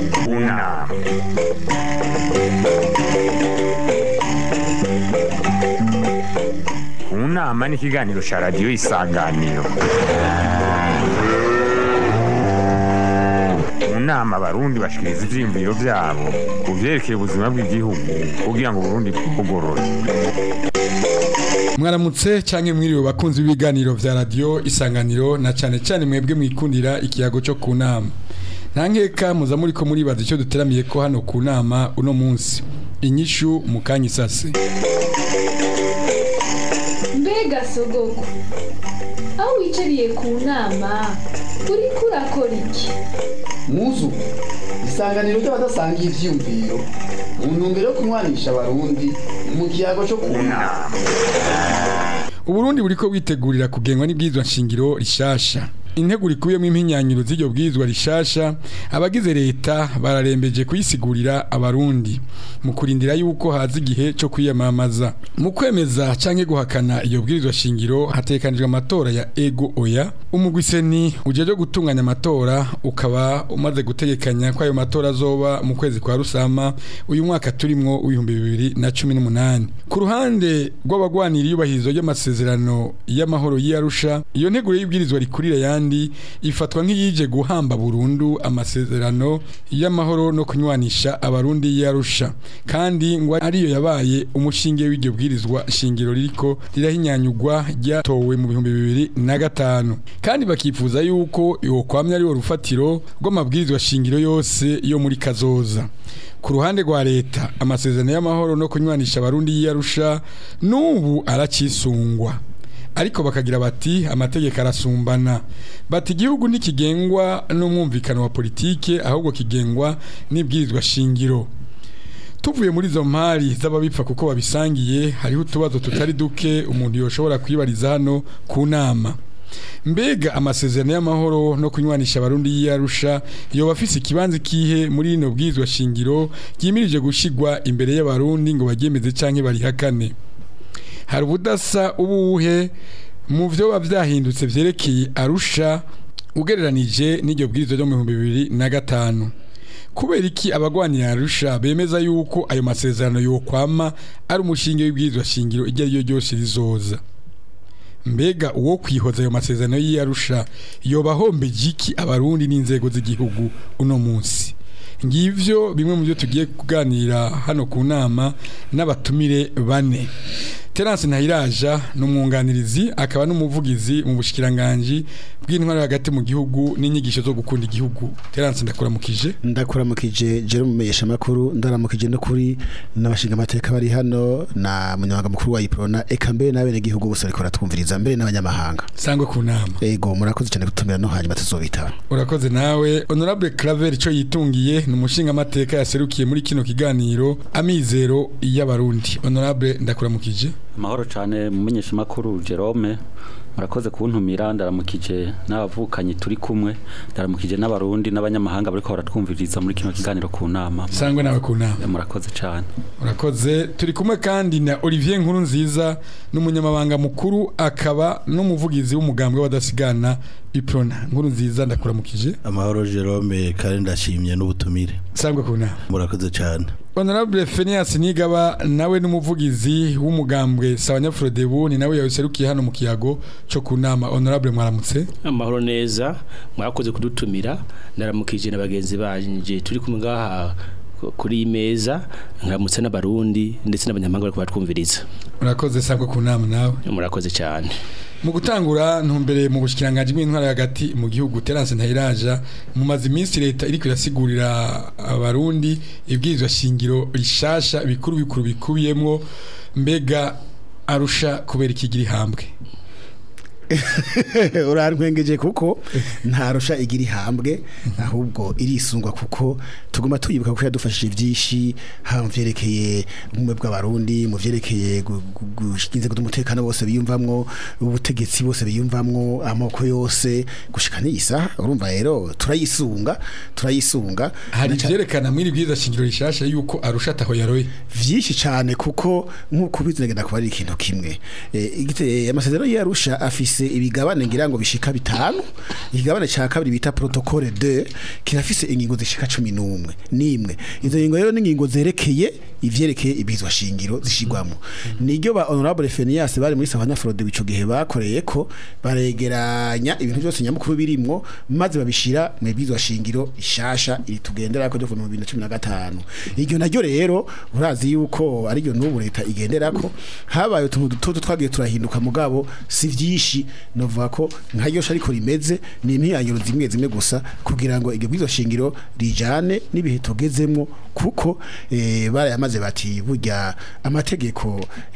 Una. Unama ni ikiganiro cya radiyo isanganiro mu nama abarundi bashikiriza ivyiyumviro vyabo ku vyerekeye ubuzima bw'igihugu kugira ngo uburundi bwugorore mwaramutse canke mwiriwe bakunzi b'ibiganiro vya radio isanganiro na cane cane mwebwe mwikundira ikiyago cyo ku nama nta nkeka muza muriko muribaza icyo duteramiye ko hano ku nama uno munsi inyishu mu kanya isase mbega sogoko aho wicariye ku nama uriko urakora iki muzu isanganiro ry'abadasangiye ivyiyumviro mu ntumbero yo kunywanisha abarundi mu kiyago cyo ku nama uburundi buriko bwitegurira kugengwa n'ibwirizwa nshingiro rishasha integuro ikubiyemo impinyanyiro z'iryo bwirizwa rishasha abagize leta bararembeje kuyisigurira abarundi mu kurindira yuko haza igihe cyo kwiyamamaza mu kwemeza canke guhakana iyo bwirizwa shingiro hatekanijwe amatora ya ego oya umugwiseni ujeje gutunganya amatora ukaba umaze gutegekanya ko ayo matora azoba mu kwezi kwa rusama uyu mwaka turimwo w'ibihumbi bibiri na cumi n'umunani ku ruhande rw'abagwanira iyubahirizo ry'amasezerano y'amahoro y'iyarusha iyo nteguro y'ibwirizwa rikurira yandi ifatwa nk'iyije guhamba burundu amasezerano y'amahoro no kunywanisha abarundi y'iyarusha kandi ngo ariyo yabaye umushinge w'iryo bwirizwa shingiro ririko rirahinyanyugwa ryatowe mu bihumbi bibiri na gatanu kandi bakifuza yuko yokwamya ariwo rufatiro rw'amabwirizwa shingiro yose yo muri kazoza ku ruhande rwa leta amasezerano y'amahoro no kunywanisha abarundi y'iyarusha n'ubu aracisungwa ariko bakagira bati amategeko arasumbana bati igihugu ntikigengwa n'umwumvikano wa politike ahubwo kigengwa n'ibwirizwa shingiro tuvuye muri izo mpari z'ababipfa kuko babisangiye hariho utubazo tutari duke umuntu yoshobora kwibariza hano ku nama mbega amasezerano y'amahoro no kunywanisha abarundi y'iyarusha yoba afise ikibanza kihe muri rino bwirizwa shingiro ryimirije gushigwa imbere y'abarundi ngo baryemeze canke barihakane hari ubudasa ubuhe mu vyo byahindutse vyerekeye arusha ugereranije n'iryo bwirizwa ryo mu bihumbi bibiri na gatanu kubera iki abagwanira arusha bemeza yuko ayo masezerano yokwama ari umushinge w'ibwirizwa shingiro iryo ari ryo ryose rizoza mbega uwo kwihoza ayo masezerano y'iyarusha yoba ahombeje iki abarundi n'inzego z'igihugu uno munsi ngivyo bimwe mu byo tugiye kuganira hano ku nama n'abatumire bane Terence Ntahiraja n'umwunganirizi akaba n'umuvugizi mu bushikiranganje bw'intwaro hagati mu gihugu n'inyigisho zo gukunda igihugu Terence ndakuramukije ndakuramukije Jerome Meyesha makuru ndaramukije no kuri n'abashinga amateka bari hano na munyamabanga mukuru wa Iprona eka mbere n'abene gihugu bose ariko ratwumviriza mbere n'abanyamahanga sangwe ku nama ego murakoze cyane gutumira no hanyuma tuzobitaba urakoze nawe honorable Claver ico yitungiye ni umushinga amateka yaserukiye muri kino kiganiro amizero y'abarundi honorable ndakuramukije amahoro cyane mumenyesha makuru Jerome murakoze kuntumira ndaramukije n'abavukanyi turi kumwe ndaramukije n'abarundi n'abanyamahanga bariko baratwumviriza muri kino kiganiro ku nama sangwe nawe ku nama murakoze cyane urakoze turi kumwe kandi na Olivier Nkuru nziza n'umunyamabanga mukuru akaba n'umuvugizi w'umugambwe w'abadasigana Iprona Nkuru nziza ndakuramukije amahoro Jerome kandi ndashimye n'ubutumire sangwe ku nama murakoze cyane Honorable Phineas Nigaba nawe n'umuvugizi w'umugambwe Sawanyafrodebu ni nawe yaserukiye hano mu kiyago cyo kunama Honorable mwaramutse amahoro neza mwakoze kudutumira ndaramukije na bagenzi banje turi kumwe ngaha kuri iyi meza nkaramutse n'abarundi ndetse n'abanyamahanga bariko batwumviriza urakoze sangwe ku nama nawe murakoze cyane mu gutangura ntumbere mu bushikiranganje bw'intwara hagati mu gihugu Terence Ntahiraja mu mazi minsi leta iriko irasigurira abarundi ibwirizwa shingiro rishasha bikuru bikuru bikubiyemwo mbega arusha kubera ikigira ihambwe urantwengeje kuko ntarusha igira ihambwe ahubwo irisungwa kuko tuguma tuyibuka ko yadufashije byinshi haba mu vyerekeye ubumwe bw'abarundi mu vyerekeye inzego z'umutekano bose biyumvamwo ubutegetsi bose biyumvamwo amoko yose gushika n'isa urumva rero turayisunga turayisunga hari vyerekana muri bwiza shingiro rishasha yuko arusha taho yaroye vyinshi cyane kuko nk'uko bizinegenda kuba ari ikintu kimwe eh amasezerano y'arusha afise gifise ibigabane ngira ngo bishika bitanu igigabane ca kabiri bita protocole 2 kirafise ingingo zishika 11 nimwe izo ngingo rero n'ingingo zerekeye ivyerekeye ibizwa shingiro zishigwamo niryo ba honorable Fenias bari muri Savanya Frode bico gihe bakoreye ko baregeranya ibintu byose nyamukuru birimwo maze babishira mu bizwa shingiro ishasha iri tugendera ko mu 2015 iryo naryo rero urazi yuko ari ryo n'ubu leta igenderako habaye utuntu duto twagiye turahinduka mugabo si vyinshi novuga ko nkaryo ariko rimeze ni impinyanyuro zimwe zimwe gusa kugira ngo iryo bwizo shingiro rijane n'ibihe tugezemwo kuko eh, barayamaze bati burya amategeko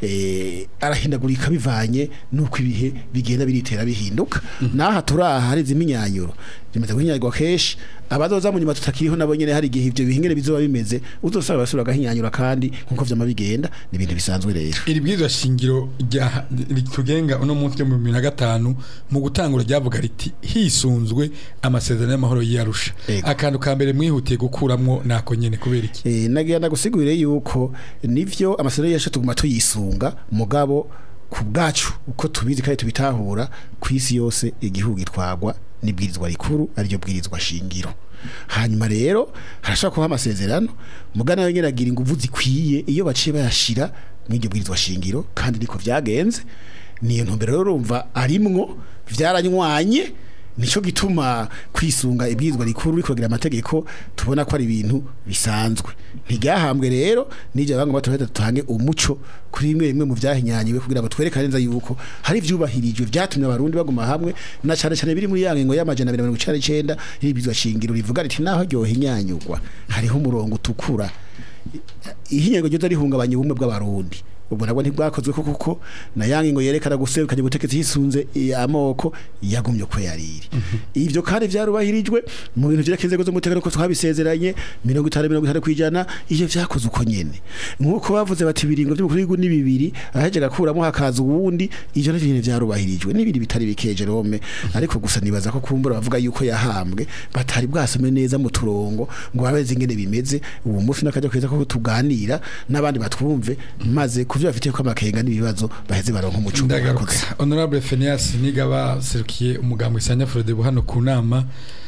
eh, arahindagurika bivanye nuko ibihe bigenda biritera bihinduka naha turaha hari ziminyanyuro zimaze guhinyagwa keshi abazoza mu nyuma tutakiriho nabo nyene hari igihe ivyo bihingere bizoba bimeze uzosaba basura gahinyanyura kandi nkuko vyama bigenda ni ibintu bisanzwe rero iri bwirizwa shingiro rya ritugenga uno munsi ryo mu bibiri na gatanu mu gutangura ryavuga riti hisunzwe amasezerano y'amahoro y'iyarusha Ego. akantu ka mbere mwihutiye gukuramwo nako nyene kubera iki Eh, nagira ndagusigurire yuko nivyo amasezerano yacu tuguma tuyisunga mugabo ku bwacu uko tubizi kandi tubitahura ku isi yose igihugu gitwagwa n'ibwirizwa rikuru ariryo bwirizwa shingiro hanyuma rero harashobora kuba amasezerano mugana yo nyene agira inguvu zikwiye iyo baciye bayashira mw'iryo bwirizwa shingiro kandi niko vyagenze niyo ntumbero rero urumva arimwo vyaranywanye nico gituma kwisunga ibwirizwa rikuru rikogira amategeko tubona ko ari ibintu bisanzwe ntiryahambwe rero n'ibyo abanga baturahita dutange umuco kuri bimwe bimwe mu vyahinyanywe kugira ngo twerekane neza yuko hari ivyubahirijwe vyatumye abarundi baguma hamwe na cane cane biri muri ya ngingo y'amajana abiri na mirongo icenda n'icenda y'ibwirizwa shingiro rivuga riti naho ryohinyanyurwa hariho umurongo utukura ihinyanyurwa ryo rihungabanya ubumwe bw'abarundi ubwo nabwo ntibwakozwe ko kuko na yangi ngo yerekana guserukanya ubutegetsi hisunze i- amoko yagumye ko yariri ivyo kandi vyarubahirijwe mu bintu vyerekeye inzego z'umutekano ko twabisezeranye mirongo itanu mirongo itanu kwijana ivyo vyakoze uko nyene nk'uko bavuze bati ibiringo vy'umukuru w'igihugu ni bibiri aheje gakuramo hakaza uwundi ivyo navyo nyene vyarubahirijwe n'ibindi bitari bike Jerome ariko gusa nibaza ko kumbura bavuga yuko yahambwe batari bwasome neza mu turongo ngo babeze ingene bimeze ubu mufi n'akajya keza ko tuganira n'abandi batwumve maze kuvyo bafitiye ko amakenga n'ibibazo baheze baronka umuco ndagaruka murakoze. honorable Phineas nigaba serukiye umugambo isanya Frode hano ku nama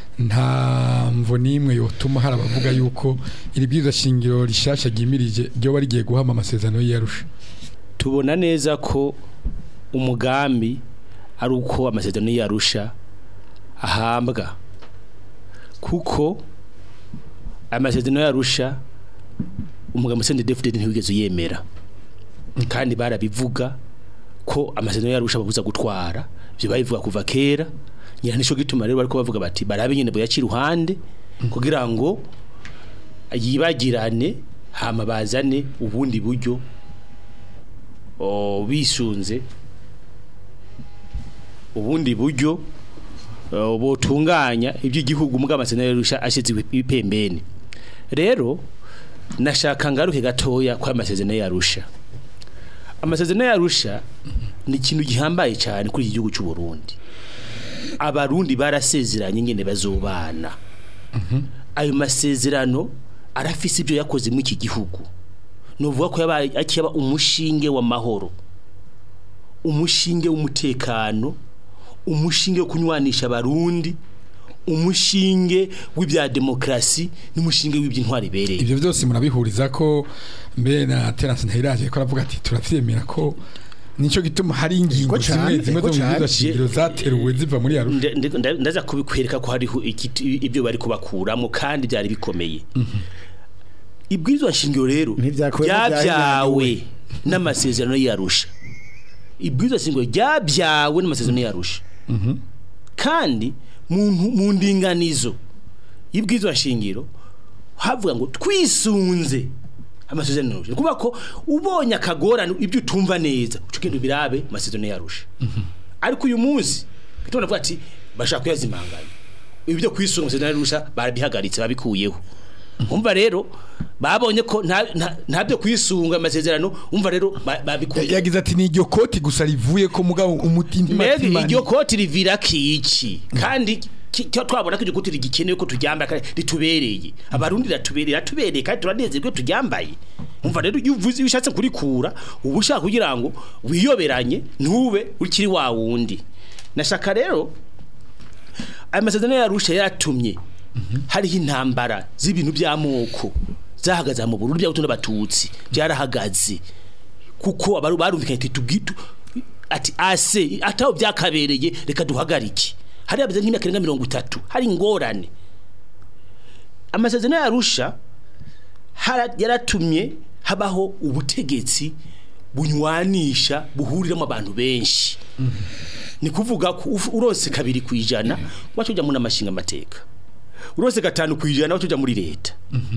nta mvo n'imwe yotuma hari abavuga yuko iri bwirizwa shingiro rishasha ryimirije ryoba rigiye guhama amasezerano y'iyarusha tubona neza ko umugambi ari uko amasezerano yarusha ahambwa kuko amasezerano yarusha umugambi sende defudede ntiwigeze uyemera kandi barabivuga ko amasezerano yarusha babuza gutwara ibyo babivuga kuva kera nyina nico gituma rero bariko bavuga bati barabe nyene boyaca iruhande kugira ngo yibagirane hama bazane ubundi buryo o, bisunze ubundi buryo o, botunganya iby'igihugu muga amasezerano yarusha ashitse ipembeni rero nashaka ngaruke gatoya kwa amasezerano yarusha amasezerano yarusha ni ikintu gihambaye cyane kuri iki gihugu cy'u Burundi abarundi barasezeranye ngene bazobana ayo masezerano arafise ibyo yakoze muri iki gihugu nuvuga ko yabaye akiyaba umushinge w'amahoro umushinge w'umutekano umushinge wo kunywanisha abarundi umushinge w'ibya demokrasi n'umushinge w'iby'intwari ibereye ibyo byose murabihuriza ko mbere na Terence Ntahiraje ko aravuga ati turavyemera ko nico gituma hari ingingo Ego cane, zimwe zimwe zo ego mu bwirizwa cane. shingiro zateruwe ziva muri yarusha Nda- nda- nda- ndaza kubikwereka ko hariho igiti- ibyo bari kubakuramo kandi byari bikomeye ibwirizwa nshingiro rero Ntivyakuwemo byabyawe n'amasezerano yarusha ibwirizwa nshingiro ryabyawe n'amasezerano yarusha kandi mu ntu- mu ndinganizo y'ibwirizwa nshingiro havuga ngo twisunze amasezerano yarusha kuba ko ubonye akagorane ibyo utumva neza uca ugenda ubirabe mu masezerano yarusha ariko uyu munsi tubona avuga ati bashaka kuyazimanganya ibi byo kwisunga amasezerano yarusha barabihagaritse babikuyeho umva rero babonye ko nta nta- nta byo kwisunga amasezerano umva rero ba- babikuye yagize ati ni iryo koti gusa rivuye ko mugabo umutima mbega iryo koti rivira kiki kandi ki- cyo twabona ko iryo koti rigikenewe ko turyambara kandi ritubereye abarundi ratubereye ratubereye kandi turanezerwe turyambaye umva rero iyo uvuze iyo ushatse kurikura uba ushaka kugira ngo wiyoberanye ntube ukiri wa wundi nashaka rero aya masezerano yarusha yaratumye hariho intambara z'ibintu by'amoko zahagaze mu Burundi by'abato n'abatutsi byarahagaze kuko abaru barumvikanye ati tubwitu ati ase ataho byakabereye reka duhagarike hari abaze nk'imyaka irenga mirongo itatu hari ingorane amasezerano yarusha hara- yaratumye habaho ubutegetsi bunywanisha buhuriramo abantu benshi ni kuvuga ko uf- urose kabiri ku ijana wacu ujya mu n'amashinga amateka urose gatanu ku ijana wacu ujya muri leta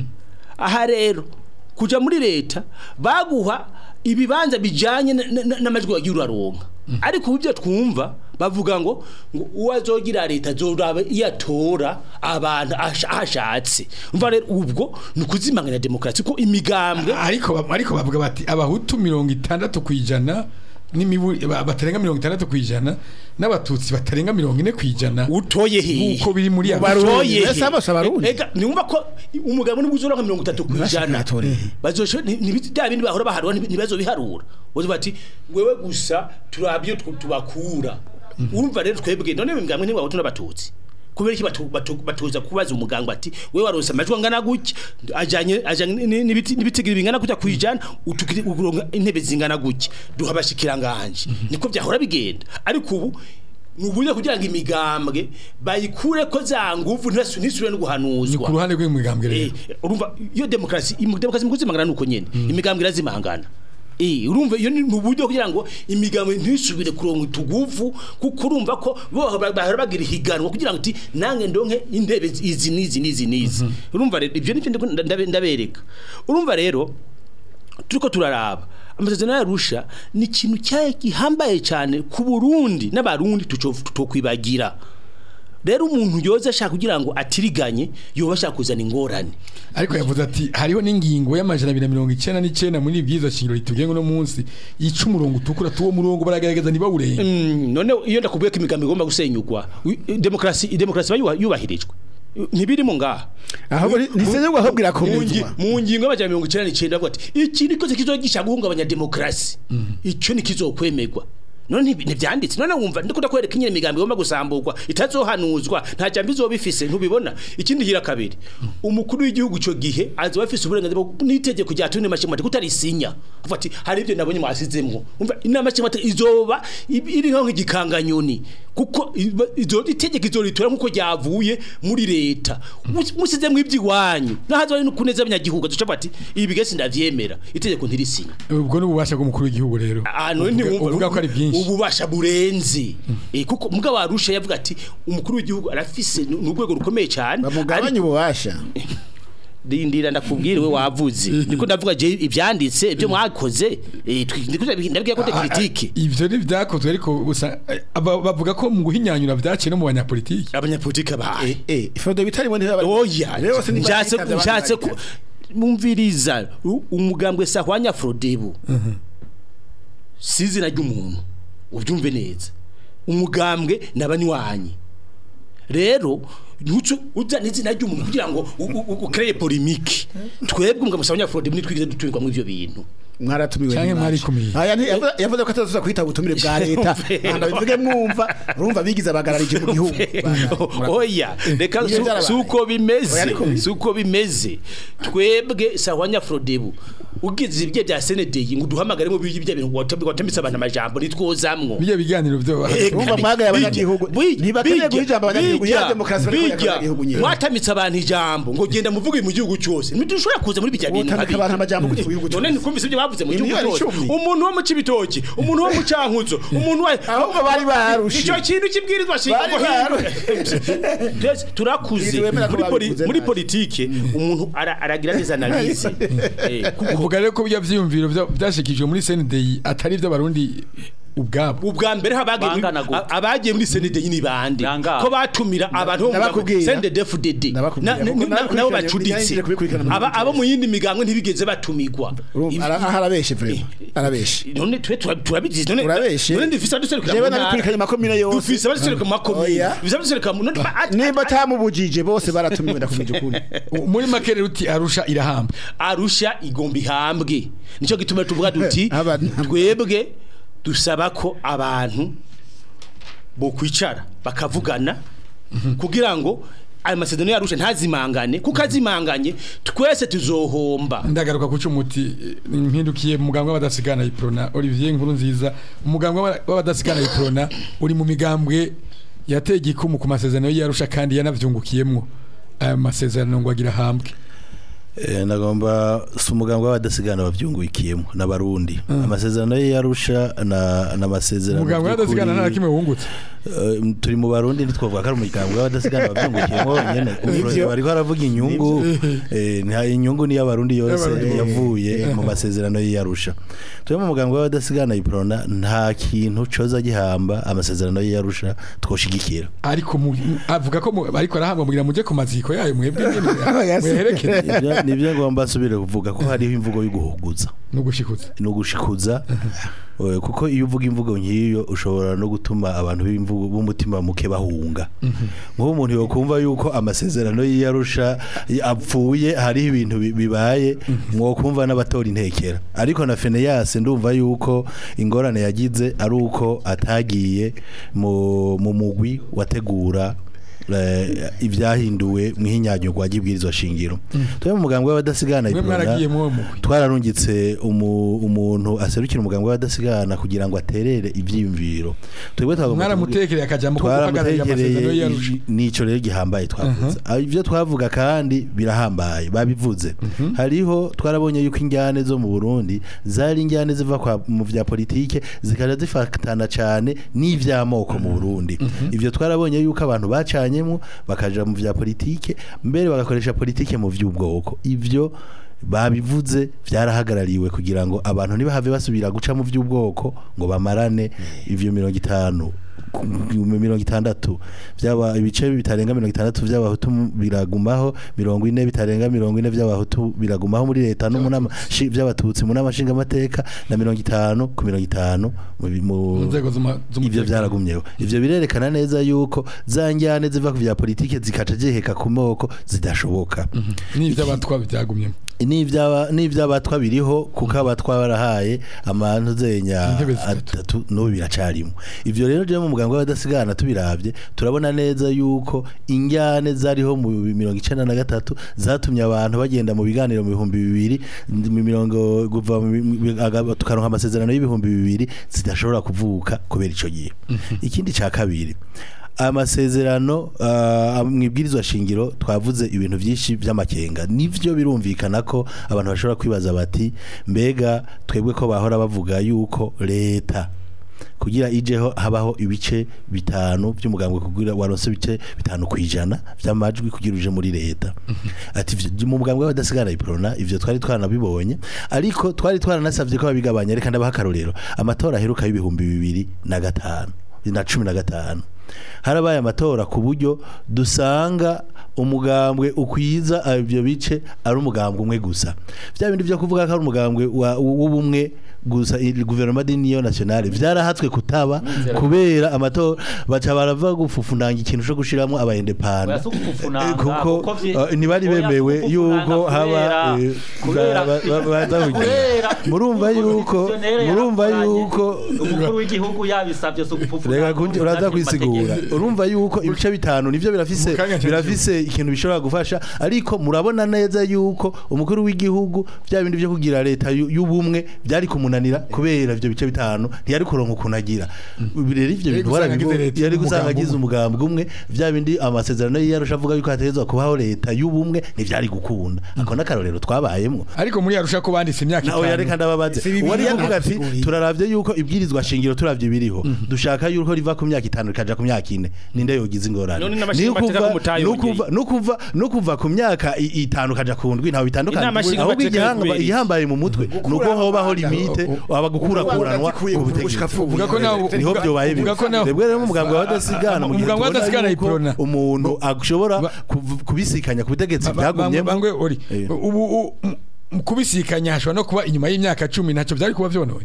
aha rero kuja muri leta baguha ibibanza bijanye na- na- na- n'amajwi wagiye uraronka ariko ubu ibyo twumva bavuga ngo ngo uwazogira leta azoraba iyo atora abantu ash- ashatse umva rero ubwo ni ukuzimanganya demokarasi ko imigambwe ariko ba- ariko bavuga bati abahutu mirongo itandatu ku ijana n'imibu ba- batarenga mirongo itandatu ku ijana n'abatutsi batarenga mirongo ine ku ijana utoye hehe nk'uko biri muri Mu Barundi. utoye Mbese bose abarundi? ega niwumva ko umugabo nibwo uzoronka mirongo itatu ku Ntibashaka ijana atoreye. bazosho bya bindi bahora baharura ntibi- ntibazo biharura bazo bati wewe gusa turabyo tw- tubakura urumva rero twebwe none imigambwe ntibaho tunabatutsi kubera iki batu- batu- batuza kubaza umuganga ati wewe waronse amajwi angana gutya ajanye ajanye ni- n'ibiti n'ibitigira bingana gutya kwijana utukiri uronka intebe zingana gutya duha abashikiranganje niko byahora bigenda ariko ubu ni uburyo kugira ngo imigambwe bayikure ko za nguvu ntibasu- ntisubire no ni ku guhanuzwa ruhande rw'imigambwe rero Eh, urumva iyo demokarasi im- demokarasi mu kuzimangana nuko nyene imigambwe irazimangana Eh, urumva iyo ni uburyo kugira ngo imigambwe ntisubire kuronka utuguvu kuko urumva ko bo bahora bagira ihiganwa kugira ngo uti nange ndonke intebe izi n'izi n'izi n'izi urumva rero ibyo nivyo ndiko ndabe- ndabereka urumva rero turiko turaraba amasezerano yarusha ni ikintu cyaye gihambaye cyane ku Burundi n'abarundi tutokwibagira rero umuntu yoza ashaka kugira ngo atiriganye yoba ashaka kuzana ingorane ariko yavuze ati hariho n'ingingo y'amajana abiri na mirongo icyenda n'icyenda muri ibwirizwa shingiro ritugenga uno munsi yica umurongo utukura tuwo murongo baragaragaza ntibawurenga Mm, none iyo ndakubwiye ko imigambi igomba gusenyugwa wi- demokrasi demokrasi iba yuba- yubahirijwe ntibirimo ngaha ahubwo ntisenyugwa ahubwo Mu ngi- irakomezwa mu ngingo y'amajana mirongo icyenda n'icyenda avuga ati iki ni koze kizogisha guhungabanya demokarasi icyo ni kizokwemerwa none ntibi- ntibyanditse none wumva ndikunda kwereka nyine imigambi igomba gusamburwa itazohanuzwa nta jambo izoba ifise ntubibona ikindi hira kabiri umukuru w'igihugu icyo gihe azoba afise uburenganzira bwo n'itegeko rya tune mashimate kutarisinya avuga ati hari ibyo nabonye mwasizemwo umva inama mashimate izoba ib- iri nko nk'igikanganyoni kuko iba- izo itegeko izoritora nkuko ryavuye muri leta Mus- musizemwo iby'iwanyu nahazo ari kuneza abanyagihugu azoca avuga ati ibi bigese ndavyemera itegeko ntirisinya ubwo ni ububasha bw'umukuru w'igihugu rero ahantu Uvuga- ntiwumva uvuga ko ari byinshi ububasha burenze Eh, kuko mugabo warusha yavuga ati umukuru w'igihugu arafise ni urwego rukomeye cyane bamugabanye ububasha rindira ndakubwira we wavuze niko ndavuga je ibyanditse ibyo mwakoze eh, twi- ndiko ndabwiye ko te critique ivyo ni vyakozwe ariko gusa eh, aba- bavuga ko mu guhinyanyura vyaciye no mu banyapolitiki abanyapolitike bahaye eh ifoto bitarimo ntibaba oya Rero se niba nshatse bitabye abandi nshatse ku babitaje. mumviriza u- umugambwe sahwanya Frodebu sizina ry'umuntu ubyumve neza umugambwe nabanywanyi rero ntuco uzana izina ry'umuntu kugira ngo u- u- ukreye polemique twebwe umugambwe sahwanya Frodebu nitwigeze dutumirwa mu ivyo bintu mwaratumiwe Canke n'iwacu. mwarikumiye. aya nti- yavuze- yavuze ko atazuza kwita ubutumire bwa leta handa bivuge mwumva urumva bigize abagararije mu gihugu oya reka Iyo su- byarabaye. suko bimeze Oya, ariko- suko bimeze twebwe sahwanya Frodebu ugize ibye bya Senedei ngo duhamagare mu bije bya bintu watambitse abantu amajambo nitwozamwo bijya biganiro vyo Urumva mwagaye abanyagihugu. Ntibakeneye guha ijambo abanyagihugu. Ya demokarasi bariko bijya abanyagihugu nyene. mwatamitse abantu ijambo ngo genda muvuge mu gihugu cyose ntidushobora kuza muri bijya bintu Wotamika abantu amajambo gute mu gihugu none cyose? nikumvise ibyo bavuze mu gihugu Imiliyoni cyose icumi. umuntu wo mu cibitoki umuntu wo mu cankuzo umuntu wa Ahubwo bari barushe. icyo kintu kibwirizwa Bari shingiro barushe. Twese turakuze Ntiwemera ko muri poli- babikuze muri nabi. politike umuntu ara- aragira neza analize Eh, kuko uvuga rero ko bya vyiyumviro vya- vyashikijwe muri CNDI atari ivy'abarundi ubwabo ubwa mbere habagiye muri- Bangana gute? a- abagiye muri CNDD ni bande Nangaho. ko batumira abantu bo mu Ndabakubwira. CNDD-FDD Ndabakubwira, Na- na- kuko na- nabo nakurikiranye- bacuditse nagerageje kubikurikirana mu Aba- gihugu abo mu yindi migambwe ntibigeze batumigwa Urumva, ara- aha arabeshe vrema arabeshe none twe tura- turabizi none Urabeshe. none dufise abaduserukira jewe mu ntara. nabikurikiranye makomine yose dufise abaduserukira mu makomine Oya. dufise abaduserukira mu none ba- nimba atamubujije bose baratumiwe ndakumije ukuri U- muri make rero uti arusha irahamba arusha igomba ihambwe nicyo gituma tuvuga duti Aba- twebwe dusaba ko abantu bokwicara bakavugana kugira ngo ayo masezerano yarusha ntazimangane kuko azimanganye twese tuzohomba ndagaruka kuca umuti eh, mpindukiye mu mugambwe w'abadasigana iprona Olivier Nkuru nziza umugambwe w'aba- w'abadasigana iprona uri mu migambwe yateye igikumu ku masezerano y'Arusha kandi yanavyungukiyemwo aya masezerano ngo agira hambwe Eh, nagomba si umugambwe w'abadasigana bavyungukiyemo n'abarundi amasezerano ye yarusha na n'amasezerano umugambwe w'abadasigana nta na kimwe wungutse Eh, turi mu barundi ntitwavuga ko ari umugambwe w'abadasigana bavyungukiyemo nyene Nivyo. bariko baravuga inyungu eh, nta inyungu ni y'abarundi yose Y'abarundi. yavuye mu masezerano y'Arusha turi mu mugambwe w'abadasigana iprona nta kintu coza gihamba amasezerano y'Arusha twoshigikira ariko mu- avuga ko mu- ariko arahambwa mugira muje ku maziko yayo mwebwe nyene muherekeze Nivyo- nivyo ngomba nsubire kuvuga ko hariho imvugo y'uguhuguza no gushikuza no gushikuza Eh, kuko iyo uvuga imvugo nk'iyo ushobora no gutuma abantu b'imvugo b'umutima muke bahunga nk'ubu umuntu yokumva yuko amasezerano y'iyarusha apfuye hariho ibintu bi- bibaye mwokumva n'abatora intekera ariko na Feneyas ndumva yuko ingorane yagize ari uko atagiye mu mu mugwi wategura eh, ibyahinduwe mu hinyanyurwa ry'ibwirizwa shingiro twe mu mugambwe w'abadasigana mwe iprona, mwaragiye mu mugwi twararungitse umu, umuntu aserukira umugambwe w'abadasigana kugira ngo aterere ivyiyumviro twebwe twagomba mwaramutekereye akajambo ko guhagararira amasezerano twaramutekereye y'Arusha i- nico rero gihambaye twavuze Ah, ivyo twavuga kandi birahambaye babivuze hariho twarabonye yuko injyane zo mu Burundi zari injyane ziva kwa mu vya politike zikaja zifatana cane n'ivy'amoko mu Burundi ivyo twarabonye yuko abantu bacanyemwo bakaja mu vya politike mbere bagakoresha politike mu vy'ubwoko ivyo babivuze byarahagarariwe kugira ngo abantu ntibahave basubira guca mu by'ubwoko ngo bamarane ivyo mirongo itanu ku- mu mirongo itandatu byaba ibice bitarenga mirongo itandatu by'abahutu biragumaho mirongo ine bitarenga mirongo ine by'abahutu biragumaho muri leta no mu nama shi- by'abatutsi mu nama nshingamateka na mirongo itanu ku mirongo itanu mu bi- mu- mu nzego z'uma- ivyo z'umutekano byaragumyeho ivyo birerekana neza yuko za njyane ziva ku vya politike zikaca ziheka ku moko zidashoboka n'ivy'abatwa byagumyemo n'ivyaba n'ivy'abatwa biriho kuko abatwa barahaye amantu zenya Intebe zitatu. atatu no biracarimo ivyo rero je mu muganga w'abadasigana tubiravye turabona neza yuko injyane zariho mu mirongo icenda na gatatu zatumye abantu bagenda mu biganiro mu bihumbi bibiri mu mirongo kuva mu mi- aga- tukaronka amasezerano y'ibihumbi bibiri zidashobora kuvuka kubera ico gihe ikindi ca kabiri amasezerano uh, mwibwirizwa shingiro twavuze ibintu byinshi by'amakenga nivyo birumvikana ko abantu bashobora kwibaza bati mbega twebwe ko bahora bavuga yuko leta kugira ijeho habaho ibice bitanu by'umugambwe kugira waronse ibice bitanu kwijana by'amajwi kugira uje muri leta ati ivyo- mu mugambwe w'abadasigara iprona ivyo twari twaranabibonye ariko twari twaranasavye ko babigabanya reka ndabaha akarorero amatora aheruka y'ibihumbi bibiri na gatanu na cumi na gatanu harabaye amatora ku buryo dusanga umugambwe ukwiza ibyo bice ari umugambwe umwe gusa bya bindi byo kuvuga ko ari umugambwe wa- w'ubumwe gusa i- guverinoma d'union nationale vyarahatswe kutaba kubera amatora baca barava gufufundanga ikintu cyo gushiramo aba independent Oya, si ugufufunanga, Eh, kuko kuko vye- eh, ntibari oya, si bemewe ugufufunanga yuko haba kubera- eh, kubera- ba- ba- ba- baza kugira. kubera murumva yuko Constitutionnel murumva yarafuranye, yuko umukuru w'igihugu yabisabye si ugufufunanga reka kunje uraza kwisigura urumva yuko ibice bitanu nivyo birafise Mukanya cyane. birafise ikintu bishobora gufasha ariko murabona neza yuko umukuru w'igihugu bya bindi byo kugira leta yu- y'ubumwe byari kumunanira kubera ivyo bice bitanu ntiyari kuronka ukuntu agira rero ivyo Yari bintu gusanga warabibo- agize leta yari gusanga y'umugambi agize umwe. umugambwe umwe bya bindi amasezerano y'iyarusha avuga yuko hategezwa kubaho leta y'ubumwe ntivyari gukunda ako n'akarorero twabayemwo ariko muri yarusha ko banditse imyaka nawe yareka itanu ndababaze Si bibiri wari yavuga ati basiguriye. turaravye yuko ibwirizwa shingiro turavye biriho dushaka yuko riva ku myaka itanu rikaja ku myaka ine ninde yogize ingorane None n'amashinga mateka ko mutayongeye. nukuva nukuva nukuva ku myaka i- itanu kaja ku ndwi ntawe bitandukanye Inama nshinga ahubwo mateka igihanga kubera iki? igihambaye mu mutwe nuko hobaho limite aba gukurakuranwa Gukura- ku gushika butegetsi pfuye. Uvuga ko nawe niho uvuga- byobaye uvuga ko nawe- twebwe rero mu mugambwe w'abadasigana mu gihe Umugambwe tubona w'abadasigana yuko iprona. umuntu ashobora Ba- kuv- kubisikanya ku butegetsi Ba- ba- bwagumyemo bangwe ori Eh. ubu u- m- mu kubisikanya hashobora no kuba inyuma y'imyaka cumi ntacyo byari kuba vyonone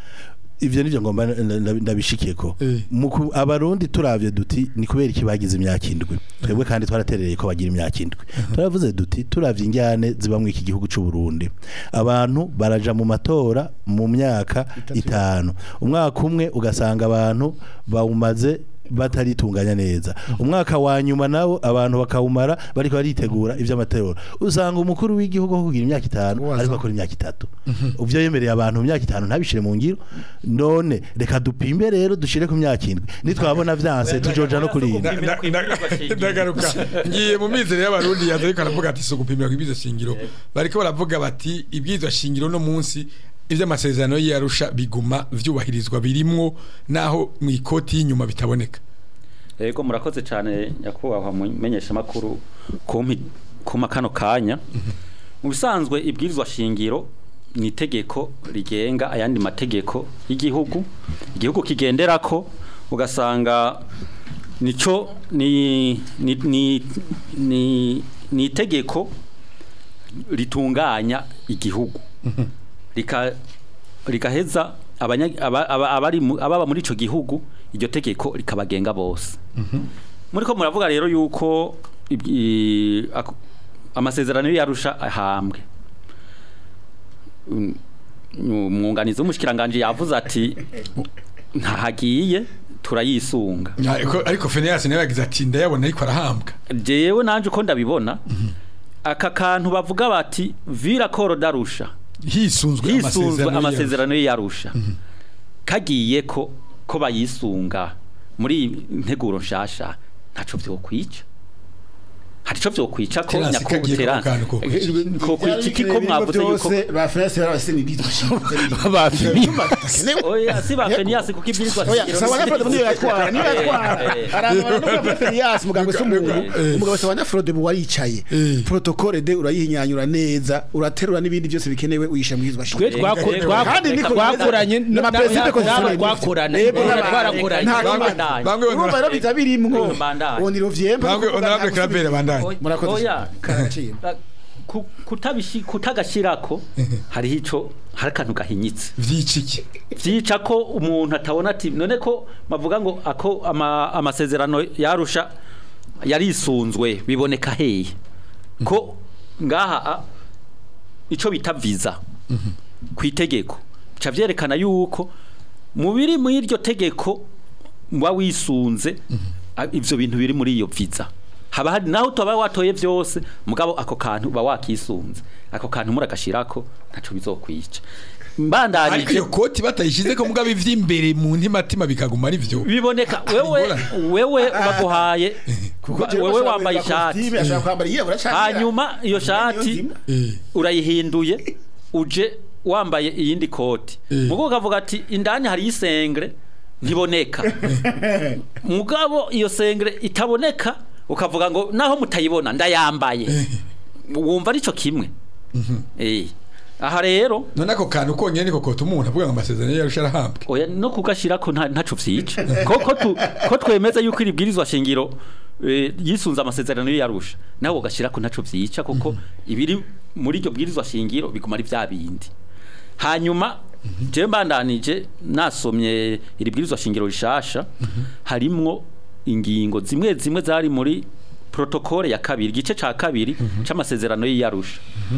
ivyo nivyo ngomba n- n- ndabishikiyeko Eh. mu ku- abarundi turavye duti ni kubera iki bagize imyaka indwi twebwe kandi twaraterereye ko bagira imyaka indwi turavuze duti turavye injyane ziba mu iki gihugu c'u Burundi abantu baraja mu matora mu myaka itanu umwaka umwe ugasanga abantu bawumaze bataritunganya neza umwaka wa nyuma nawo abantu bakawumara bariko baritegura ivy'amatora usanga umukuru w'igihugu aho kugira imyaka itanu Waza. ariko akora imyaka itatu uvyo yemereye abantu mu myaka itanu ntabishire mu ngiro none reka dupimbe rero dushire ku myaka indwi nitwabona vyanse tujoja no kuri Na- na- na- ndagaruka ngiye mu mizero y'abarundi yaza ariko aravuga ati so gupimira ku ibyizo shingiro bariko baravuga bati ibyizo shingiro no munsi ivy'amasezerano y'arusha biguma vyubahirizwa birimwo naho mu ikoti y'inyuma bitaboneka Ego murakoze cyane nyakubahwa mumenyesha makuru kumpi kuma kano kanya mu bisanzwe ibwirizwa shingiro ni itegeko rigenga ayandi mategeko y'igihugu igihugu kigenderako ugasanga nico ni ni ni ni, ni itegeko ritunganya igihugu rika rigaheza abanya- aba- aba- abari mu- ababa muri ico gihugu iryo tegeko rikabagenga bose muri ko muravuga rero yuko ibyi- ako- amasezerano yarusha ahambwe Mm, umwunganizi w'umushikiranganje yavuze ati ntahagiye turayisunga ariko ariko Phineas nawe yagize ati ndayabona ariko arahambwa jewe nanje uko ndabibona aka kantu bavuga bati vira koro darusha hisunzwe hisunzwe y'Arusha. amasezerano y'arusha kagiye ko ko bayisunga muri iyi nteguro nshasha ntaco vyokwica hari ico vyokwica ko Terence, kagiye ko nyakubutera kantu ko kwica. ko kwica iki ko mwavuze yuko ba France barabase ni bitwa oya si ba Fenias kuko ibwirizwa Oya, shingiro sawa ni- na Frode niyo yatwara, niyo yatwara. Eh, eh, Arangwa no kwa Ferias muganga se umuntu. Eh. Umugabo sawa na Frode bu waricaye. Eh. Protocole de urayihinyanyura neza, uraterura n'ibindi byose bikenewe uyisha mwizwa twe shingiro. twako- Ego, twako- kandi niko twakoranye bimeze. N'amaperezida ko nabo zisana twakorana Ego, Ego, n'abandi. twarakoranye Nta Bamwe- Bandanye. bamwe Urumva banura- rero biza birimwo. Bandanye. Oniro vyemba. bamwe honorable Claver bandanye Oya, Murakoze. oya Karaciye. ku- kutabishi kutagashirako hariho ico hari akantu gahinyitse vyiciki vyica ko umuntu atabona ati none ko bavuga ngo ako ama, amasezerano yarusha yarisunzwe biboneka hehe ko ngaha a, ico bita visa ku itegeko bica vyerekana yuko mu biri muri iryo tegeko muba wisunze a- ivyo bintu biri muri iyo visa haba hari naho utaba watoye vyose mugabo ako kantu uba wakisunze ako kantu muragashirako ntaco bizokwica ariko mbandanije iyo koti batayishize ko mugabo ivy'imbere mu ntimatima bikaguma ari vyo biboneka wewe ingorane. wewe baguhaye Kuko wewe wambaye ishati ashaka kwambara yirabura cyane. hanyuma iyo shati Eh. urayihinduye uje wambaye iyindi koti Eh. mugo ukavuga ati indani hari isengre ntiboneka mugabo iyo sengre itaboneka ukavuga ngo naho mutayibona ndayambaye wumva arico kimwe eh aha rero none ako kantu konyene niko kota umuntu avuga ngo amasezerano yarusha arahambwe oya no kugashira ko nta ntaco vyica ko ko tu ko twemeza yuko iri bwirizwa shingiro eh, yisunze amasezerano yarusha nawe ugashira ko ntaco vyica kuko ibiri muri iryo bwirizwa shingiro biguma ari vya bindi hanyuma je mbandanije nasomye iri bwirizwa shingiro rishasha harimwo ingingo zimwe zimwe zari muri protokole ya kabiri igice ca kabiri c'amasezerano y'iyarusha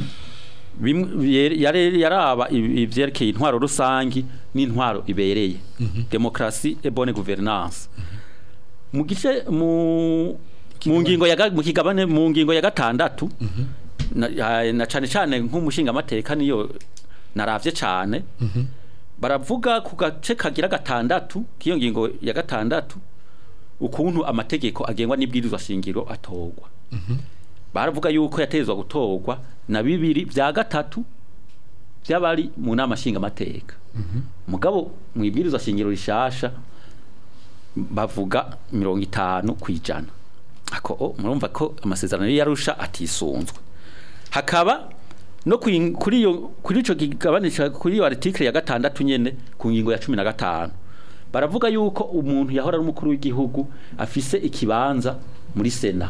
bimwe yere- yare- yaraba ibi- ivyerekeye intwaro rusangi n'intwaro ibereye demokrasi et bonne gouvernance mu gice mu mu ngingo ya ga- mu kigabane mu ngingo ya gatandatu na, ya- na cane cane nk'umushinga amateka niyo naravye cane baravuga ku gace kagira gatandatu k'iyo ngingo ya gatandatu ukuntu amategeko agengwa n'ibwirizwa shingiro atorwa baravuga yuko yatezwa gutorwa na bibiri vya gatatu by'abari mu nama nshingamateka mugabo mu ibwirizwa shingiro rishasha bavuga mirongo itanu ku ijana ako o, murumva ko amasezerano yarusha atisunzwe hakaba no kwi- kuri iyo kuri ico kigabanisha kuri iyo article ya gatandatu nyene ku ngingo ya cumi na gatanu baravuga yuko umuntu yahora ari umukuru w'igihugu afise ikibanza muri sena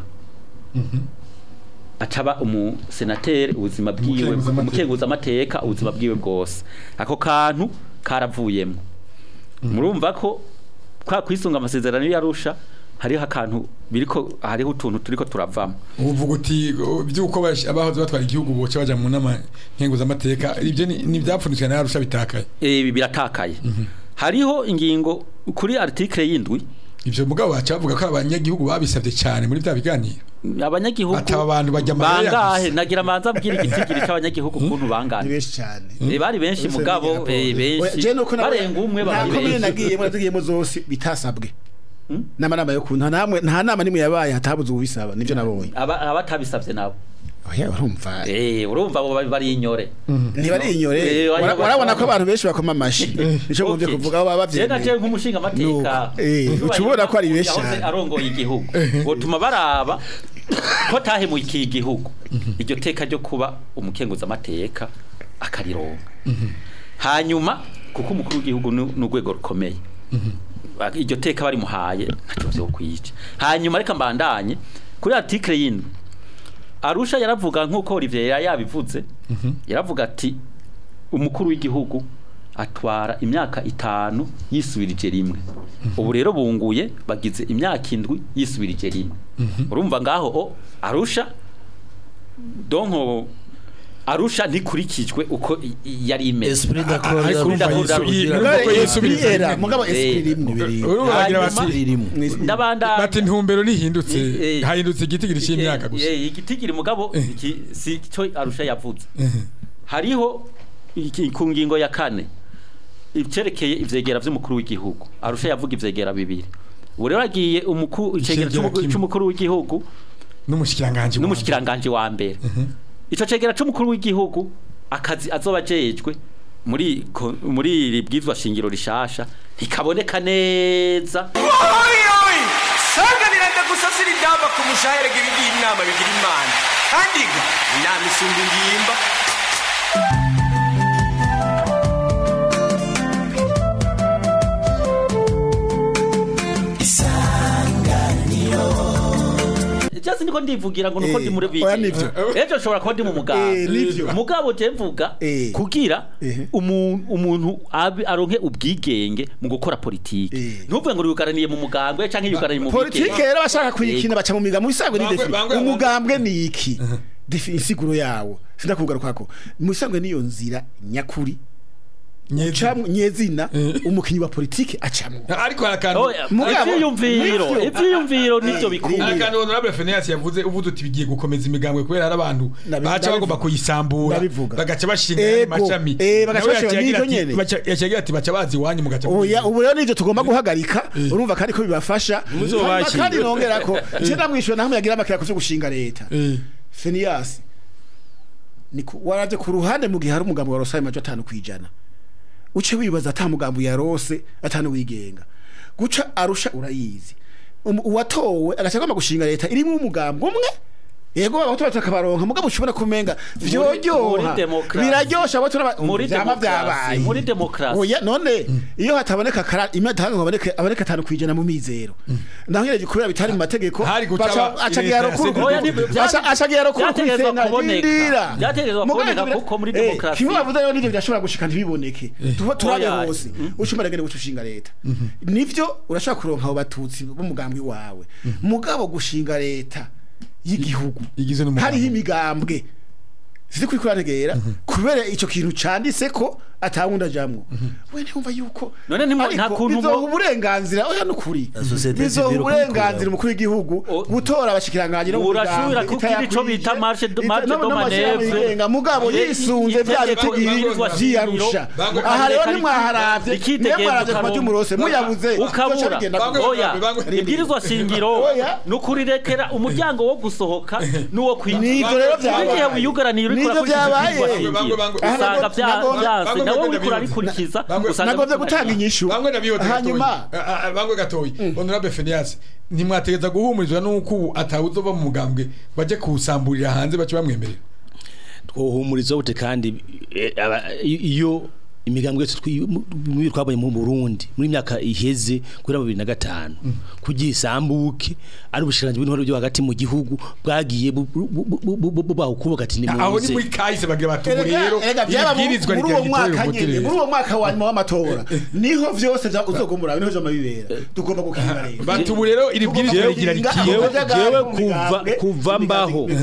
acaba umusenateri ubuzima bwiwe Umukenguzamateka. umukenguzamateka ubuzima bwiwe bwose ako kantu karavuyemo murumva ko kwa kwisunga amasezerano yarusha hariho akantu biriko hariho utuntu turiko turavamo uvuga uti o, vyuko bash- abahoze batwara igihugu boca baja mu nama nkenguzamateka ibyo ni ni ivyapfunditswe na yarusha bitakaye ibi biratakaye hariho ingingo kuri article y'indwi ivyo mugabo baca bavuga ko abanyagihugu babisabye cyane muri bya biganiro abanyagihugu Ati aba bantu bajya amarira bangahe gusa. nagira manza abwira igitigiri c'abanyagihugu ukuntu ni bangana benshi cyane Eh, bari benshi mugabo eh, benshi Je nuko nabonye- barenga umwe nta bari komine benshi nagiyemo natugiyemo zose bitasabwe n'amanama yo kunta namwe nta nama nimwe yabaye hatabuze ubisaba nivyo nabonye Aba- abatabisavye nabo oya urumva eh urumva abo bari- bari inyore ntibari inyore Eh, Wara- wari- warabona ko abantu benshi bakoma amashi nico ngomvye Okay. kuvuga abo Je naje bavyemeye nk'umushinga amateka Nuko, eh, uca ubona ko ari benshi yahoze cyane. arongoye igihugu botuma baraba ko tahemukiye igihugu iryo teka ryo kuba umukenguza amateka akarironka hanyuma kuko umukuru w'igihugu ni ni urwego rukomeye Ba- iryo teka barimuhaye ntacyo vyo kwica hanyuma reka mbandanye kuri article y'indwi arusha yaravuga nk'uko Olivier yari yabivuze yaravuga ati umukuru w'igihugu atwara imyaka itanu yisubirije rimwe ubu rero bunguye bagize imyaka indwi yisubirije rimwe urumva ngaho o arusha donko arusha ntikurikijwe uko i- i- yari imeze esprit d'accord ariko urumva Ndavuga- Yesu- i- Ndavuga- urumva ko Yesu Esprit biza era rimwe. mugabo Eh, esprit rimwe biri urumva bagira bati Hanyuma- ririmo ndabandanya bati intumbero ntihindutse Eh, eh. hahindutse igitigiri cy'imyaka Eh, gusa eh, igitigiri mugabo iki- si cyo arusha yavuze hariho iki- ku ngingo ya kane icerekeye ivyegera vy'umukuru w'igihugu arusha yavuga ivyegera bibiri ubu rero agiye umukuru icegera Icegera c'umu- kimwe. c'umukuru w'igihugu n'umushikiranganje n'umushikiranganje wa mbere ico cegera c'umukuru w'igihugu akazi azoba ajejwe muri ko- muri iri bwizwa shingiro rishasha ntikaboneka neza oyoyi sanganira ndagusasira indamba ku mushahere ibigira inama bigira imana kandi ga inama isumba ingimba Just niko ndivugira ngo nuko Eh, ndi muri biki. oya nivyo. Ejo nshobora kuba ndi mu Eh, muganga. nivyo. Mugabo je mvuga Eh. kugira Eh. umu- umuntu abe- aronke ubwigenge mu gukora politiki. Eh. Ntuvuge ngo yugaraniye mu mugambwe canke yugaraniye mu politike bwigenge. rero bashaka kuyikina baca mu migambo isangwe ni Bangwe- defi bangwe- umugambwe ni iki defi insiguro yawo sindakugarukako mu isangwe niyo nzira nyakuri ucamwo nyezina umukinyi wa politike acamwo ariko hari akantu Oya, Mugabo, ivyiyumviro, nivyo. ivyiyumviro nivyo Eh, bikuru. hari akantu honorable Phineas yavuze uvuze uti bigiye gukomeza imigambwe kubera hari abantu Nabi- baca bagomba ndabivuga. kuyisambura Ndabivuga. bagaca bashinga ayandi Ego. mashami Eh, bagaca Nawe bashinga yaciye agira n'ivyo ati- nyene. baca- yaciye agira ati baca bazi iwanyu mugaca oya ubu rero nivyo tugomba guhagarika urumva kandi ko bibafasha Muzobakira. Hanyuma kandi nongera ko je ndamwishyura naho yagira amakira ku vyo gushinga leta Eh, Phineas ni ku- waraje ku ruhande mu gihe hari umugambo wa Rosaye majo atanu kwijana uce wibaza ata mugambo ya Rose atanu wigenga guca arusha urayizi Um- uwatowe agashaka gushinga leta irimo umugambo umwe yego abato batakabaronka mugabo ushobora kumenga muri vyojyoha demokrasi. biraryosha abo turaba Muri vyama demokrasi, vyabaye muri demokrasi. oya none iyo hataboneka kara imwe hatanga haboneka aboneka atanu kwijana mu mizero naho nyene kubera bitari mu mategeko Hari guca baca- aba- acagira leta rukuru ya Oya, ni- bya- Aca- acagira rukuru byategerezwa kw'isena, kuboneka. rindira. Byategerezwa Mugabo kuboneka ntibira- kuko muri Eh, demokarasi- kimwe bavuze rero nivyo birashobora gushika ntibiboneke Tu- turabe Oya. hose ushobora gene gushinga leta nivyo urashobora kuronka abo batutsi b'umugambi wawe mugabo gushinga leta y'igihugu igizwe n'umugambi. hariho imigambwe ziri kuri kurategera kubera ico kintu canditse ko atawundi ajamwo we ntumva yuko None ntimu- ariko nta kuntu bizoha mo- uburenganzira oya nukuri La société bizoha civile uburenganzira kubikorera. umukuru w'igihugu O- gutora abashikiranganje no mu Urashobora migambi kugira ico itayakwije, bita marche de- ita- marche no- de n'amashyirahamwe manœuvre. yigenga, mugabo Ye- yisunze bya itegeko bitigiri ibwirizwa vyiyarusha Bangwe- aha rero Bangwe- nimwaharavye Rikitegereza nimwaharavye ku ukaronka. majumurose muyabuze ukabura zoca bigenda Bangwe- gutya. oya bangwe- ibwirizwa shingiro Oya. ni ukurirekera umuryango wo gusohoka n'uwo kwinjira Nivyo rero vyabaye. igihe wiyugaraniye uriko Nivyo urakurikiza vyabaye. ibwirizwa Bangwe- shingiro bangwe- usanga Bangwe- vya- Bangwe- vyanse Bangwe- nawe Bangwe- uriko urabikurikiza Bangwe- usanga nagomvye gutanga inyishu bamwe nabihoze hanyuma bamwe gatoyi honorable Phineas ntimwategeza guhumurizwa nuko ubu atawuzova mu mugambwe baje kuwusamburira hanze bace bamwemerera twohumuriza bute kandi eh, aba- i- iyo imigambwe yose twi- mu- mu- twabonye mu Burundi muri myaka iheze kuri 2005 kugira isambuke ari ubushiranje bw'intwaro byo hagati mu gihugu bwagiye bu- bu- bu- bu- bu- bu- bahukubaka ati ni aho ni muze muri kahise bagira bati ubu Erega- rero erega byaba mu- ibwirizwa muri uwo rigira mwaka umuti nyene muri rero uwo mwaka wa nyuma w'amatora niho vyose vya- uzogumura niho vyama bibera tugomba gukinga rero bati ubu rero iri bwirizwa rigira Jewe- rikiye jewe Abajaga jewe mu kuva migambwe, kuva imigambwe mbaho imeze neza.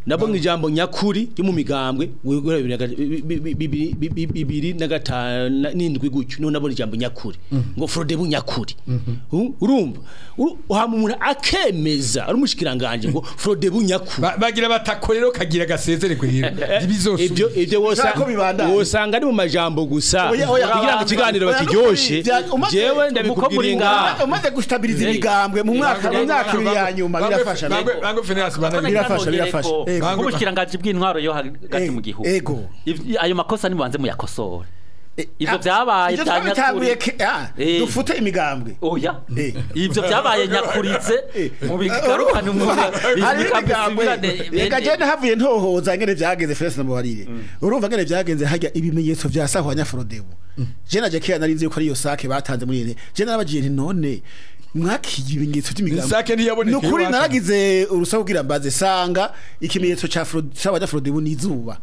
nabo mu ijambo nyakuri ryo mu migambwe guhera bibiri na ga- bi- bi- bi- bibiri- bi- bi- bibiri na gatanu n'indwi gutyo niho nabona ijambo nyakuri ngo frodebu nyakuri U- urumva Uru- hama umuntu akemeza ari umushikiranganje ngo frodebu nyakuri Ba- bagira batako rero kagira gasezererwe rero ibizosubira ibyo ibyo wosa Ushaka ko bibandanya? wosanga ari mu majambo gusa Oya, oya, kugira ngo ikiganiro oya, bakiryoshe bya- umaze- jewe ndabikubwira ngaha umaze gustabiriza imigambwe mu mwaka mu myaka ibiri ya nyuma birafasha Bangwe- bangwe Phineas bana- birafasha, birafasha. Eh, nk'ubushikiranganje bw'intwaro yo hagati mu gihugu ego Ivy- ayo makosa nibanze muyakosore ivyo vyabaye Ivyo bya twabitanguye nyakuri ke- ah, Eh. dufute imigambwe oya Eh. ivyo vyabaye nyakurize mu bigarukane mu hari imigambwe reka jene havuye ntohoza ngene vyagenze Felix na Mubarire urumva ngene vyagenze hajya ibimenyetso vya sahwanya Frodebu je naje kera nari nzi yuko ari yo sake batanze muri ene je narabagiye nti none mwakiye ibimenyetso by'imigambi Sake ntiyaboneka nukuri iwacu. naragize urusaho kugira mbaze sanga ikimenyetso ca Fro- sahwanya Frodebu n'izuba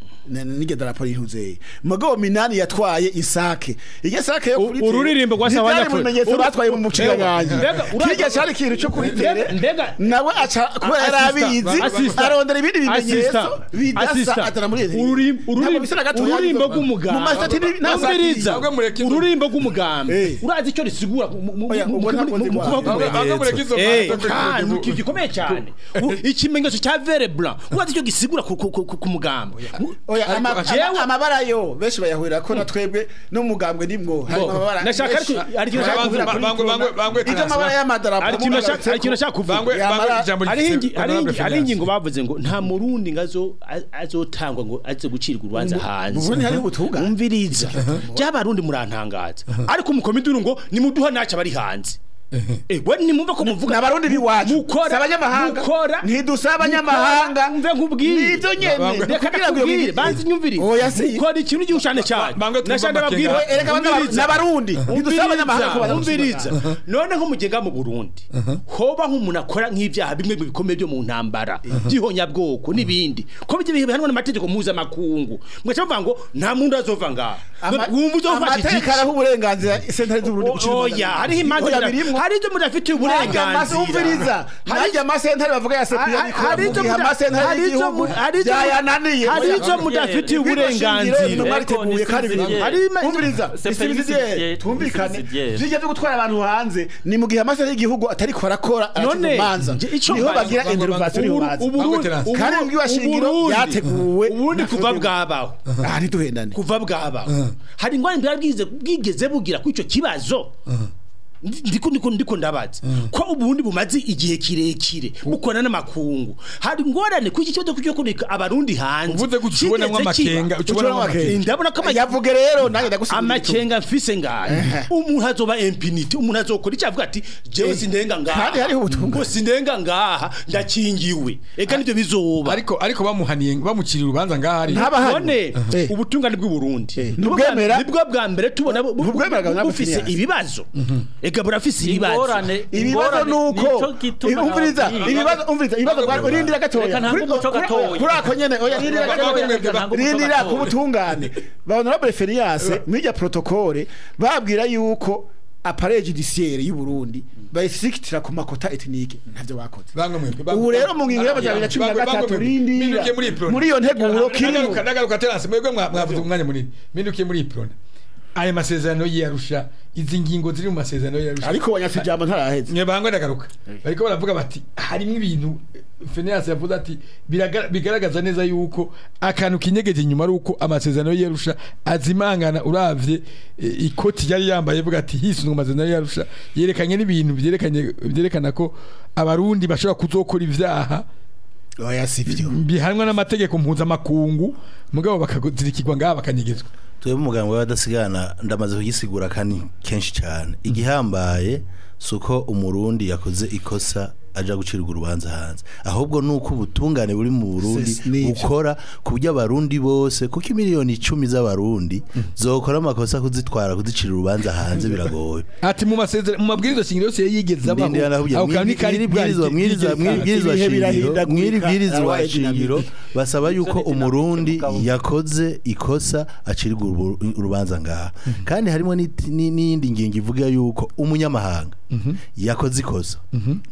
nige darapo rihuze mugabo minani yatwaye isake iryo sake yo kuri ururirimbo rwa Sahwanya mu bimenyetso Uru- batwaye mu muciganyanya Mbega, ura- kirya cyari ikintu cyo kuri tere Mbega- nawe aca kubera yari abizi Assistant. arondera ibindi bimenyetso Assistant. bidasa Assistant. atana muri iri Ururim- ururim- Ntabwo bisa na gato ururimbo yari- rw'umugabo mu masitati ni- nta Umviriza. Ntabwo mureka inzu. ururimbo rw'umugambi Eh. urazi icyo risigura mu- mu- mu- Oya, mu- ubwo mu- ntabwo mu- nzi mu kwa- kubaho Bangwe mureka izo Eh, manza kandi kuri- ikintu gikomeye cyane U- ikimenyetso cya vere blanc urazi icyo gisigura ku- ku- ku ku mugambi oya ama- ama- jewe- amabara yo benshi bayahurira ko na twebwe no mugambwe nimwo hari Bo, amabara nashaka menshi. ariko- hari ikintu nashaka Bangwe- kuvuga kuri bangwe- Bangwe- Bangwe ibyo Transfer. amabara y'amadarapo hari ikintu nashaka- hari ikintu nashaka kuvuga Bangwe- Yamara- bangwe ijambo hari rifise ingi- hari Honorable ingi- hari Phineas. ingingo bavuze ngo nta murundi ngo azo- a- azotangwa ngo aze gucirwa urubanza hanze mu Burundi hari ubutungane. umviriza by'abarundi murantangaza ariko mukomiduru ngo nimuduha naca bari hanze Eh, we nimumva ko muvuga n'abarundi biwacu mukora si abanyamahanga mukora ntidusaba abanyamahanga mve nkubwire nibyo nyene Bangwe- reka kugira ngo ndakubwire iyo- banzi nyumvire Oya, si. mukora ikintu gihushane cyane Bangwe twumva nashaka ndababwira amakenga. Ereka abana- n'abarundi ntidusaba abanyamahanga ko baza umviriza none nko mugenga mu Burundi hoba nk'umuntu akora nk'ivyaha bimwe mu bikomeye byo mu ntambara by'ihonyabwoko n'ibindi ko bijye bihanwa n'amategeko mpuzamakungu mwaca muvuga ngo nta muntu azova ngaha Ama- wumva uzofasha amategeko igiki araha uburenganzira sentare z'uburundi gucira urubanza. oya hariho imanza Oya, mura- birimwo. hari ibyo mudafitiye uburenganzira umviriza najya amasentare bavuga ya sepiya hari bikora ibyo mu gihe muda- amasentare hari ibyo y'igihugu mu- hari ibyo- byayananiye hari Oya, ibyo mudafitiye Ibirwa shingiro uburenganzira intumwa riteguye kandi Eko, biri hari ima- umviriza C'est isibisidiye prévisible, twumvikane prévisible. bijya byo gutwara abantu hanze ni mu gihe amasentare y'igihugu atari ko arakora None, manza nje ico niho mbaza- bagira Bangwe- intervention Bangwe- y'urubanza Ubu- Uburundi- Bangwe- Ubu- Kandi mbwiwa shingiro Uburundi- yateguwe uburundi na kuva Frodebu. bwabaho aha ntituhendane kuva bwabaho hari ingwani bwabwize bwigeze bugira kuri icyo kibazo ndiko ndiko ndiko ndabaza ko uburundi bumaze igihe kirekire bukora n'amakungu hari ingorane kuri iki kibazo cyo kureka abarundi hanze uvuze gutyo ubonamwo Kigeze kiba. amakenga ukibonamwo amakenga ndabona ko ama- yavuge rero nanjye ndagusigurira amakenga mfise ngahe umuntu azoba impunity umuntu azokora icyo avuga ati jewe sindenga ngaha kandi hariho ubutumwa. ngo sindenga ngaha ndakingiwe eka nivyo bizoba ariko ariko bamuhaniye bamuciriye urubanza ngahari Ntaba- none Eh. ubutungane bw'u Burundi Eh. nibwo bwa- Ntubwemera? nibwo bwa mbere tubona bu- bu- Ntubwemera bu- nabwo bufise Phineas. ibibazo ega burafise ibibazo ingorane ibibazo ingorane nuko nico gituma umviriza nababwiye. ibibazo umviriza ibibazo bwa urindira gatoya Reka ntange Kuri- umuco kuri- gatoya. kuri ako nyene oya rindira Reka gatoya ntange umuco rindira gatoya. ku butungane ba honorable Ferias mwirya protocole babwira yuko appareil judiciaire y'u Burundi bayisikitira ku makota ethnique ntavyo bakoze bangwe mwebwe bangwe- ubu rero mu ngingo y'amajana cumi na Bangwe- gatatu bangwe mwebwe. rindira Mindukiye muri Iprona. muri iyo nteguro kirimo Nagaruka nagaruka terase mwebwe mwa- mwavuze umwanya munini mindukiye muri iprona aya masezerano y'iyarusha izi ngingo ziri mu masezerano y'iyarusha ariko wanyase ijambo ntaraheze mwe bangwe ndagaruka bariko baravuga bati harimo ibintu Phineas yavuze ati "Biraga- bigaragaza neza yuko akantu kinyegeje inyuma ari uko amasezerano y'iyarusha azimangana uravye eh, ikoti yari yambaye avuga ati hisunzwe amasezerano y'iyarusha yerekanye n'ibintu byerekanye byerekana ko abarundi bashobora kuzokora ivyaha oya sivyo bihanwa n'amategeko mpuzamakungu mugabo bakazirikirwa ngaha bakanyegezwa twebwe umuganga w'abadasigana ndamaze kugisigura kandi kenshi cyane igihambaye si uko umurundi yakoze ikosa aja gucirwa urubanza hanze ahubwo ni uko ubutungane buri mu burundi Ses- nivyo. bukora ku buryo abarundi bose kuko imiliyoni icumi z'abarundi zokora amakosa kuzitwara kuzicira urubanza hanze biragoye ati mu masezerano mu mabwiriza shingiro yose yigeze abaho ndindira nakubwiye ako kantu ni kari mwibwirizwa mwibwirizwa mwibwirizwa Ibihe shingiro birahindagurika, mwibwirizwa arabaye shingiro dinamike. basaba yuko umurundi yakoze ikosa acirwa urubu- urubanza ngaha kandi harimo n'iti- ni- n'iyindi ngingo ivuga yuko umunyamahanga yakoze ikosa mu gihugu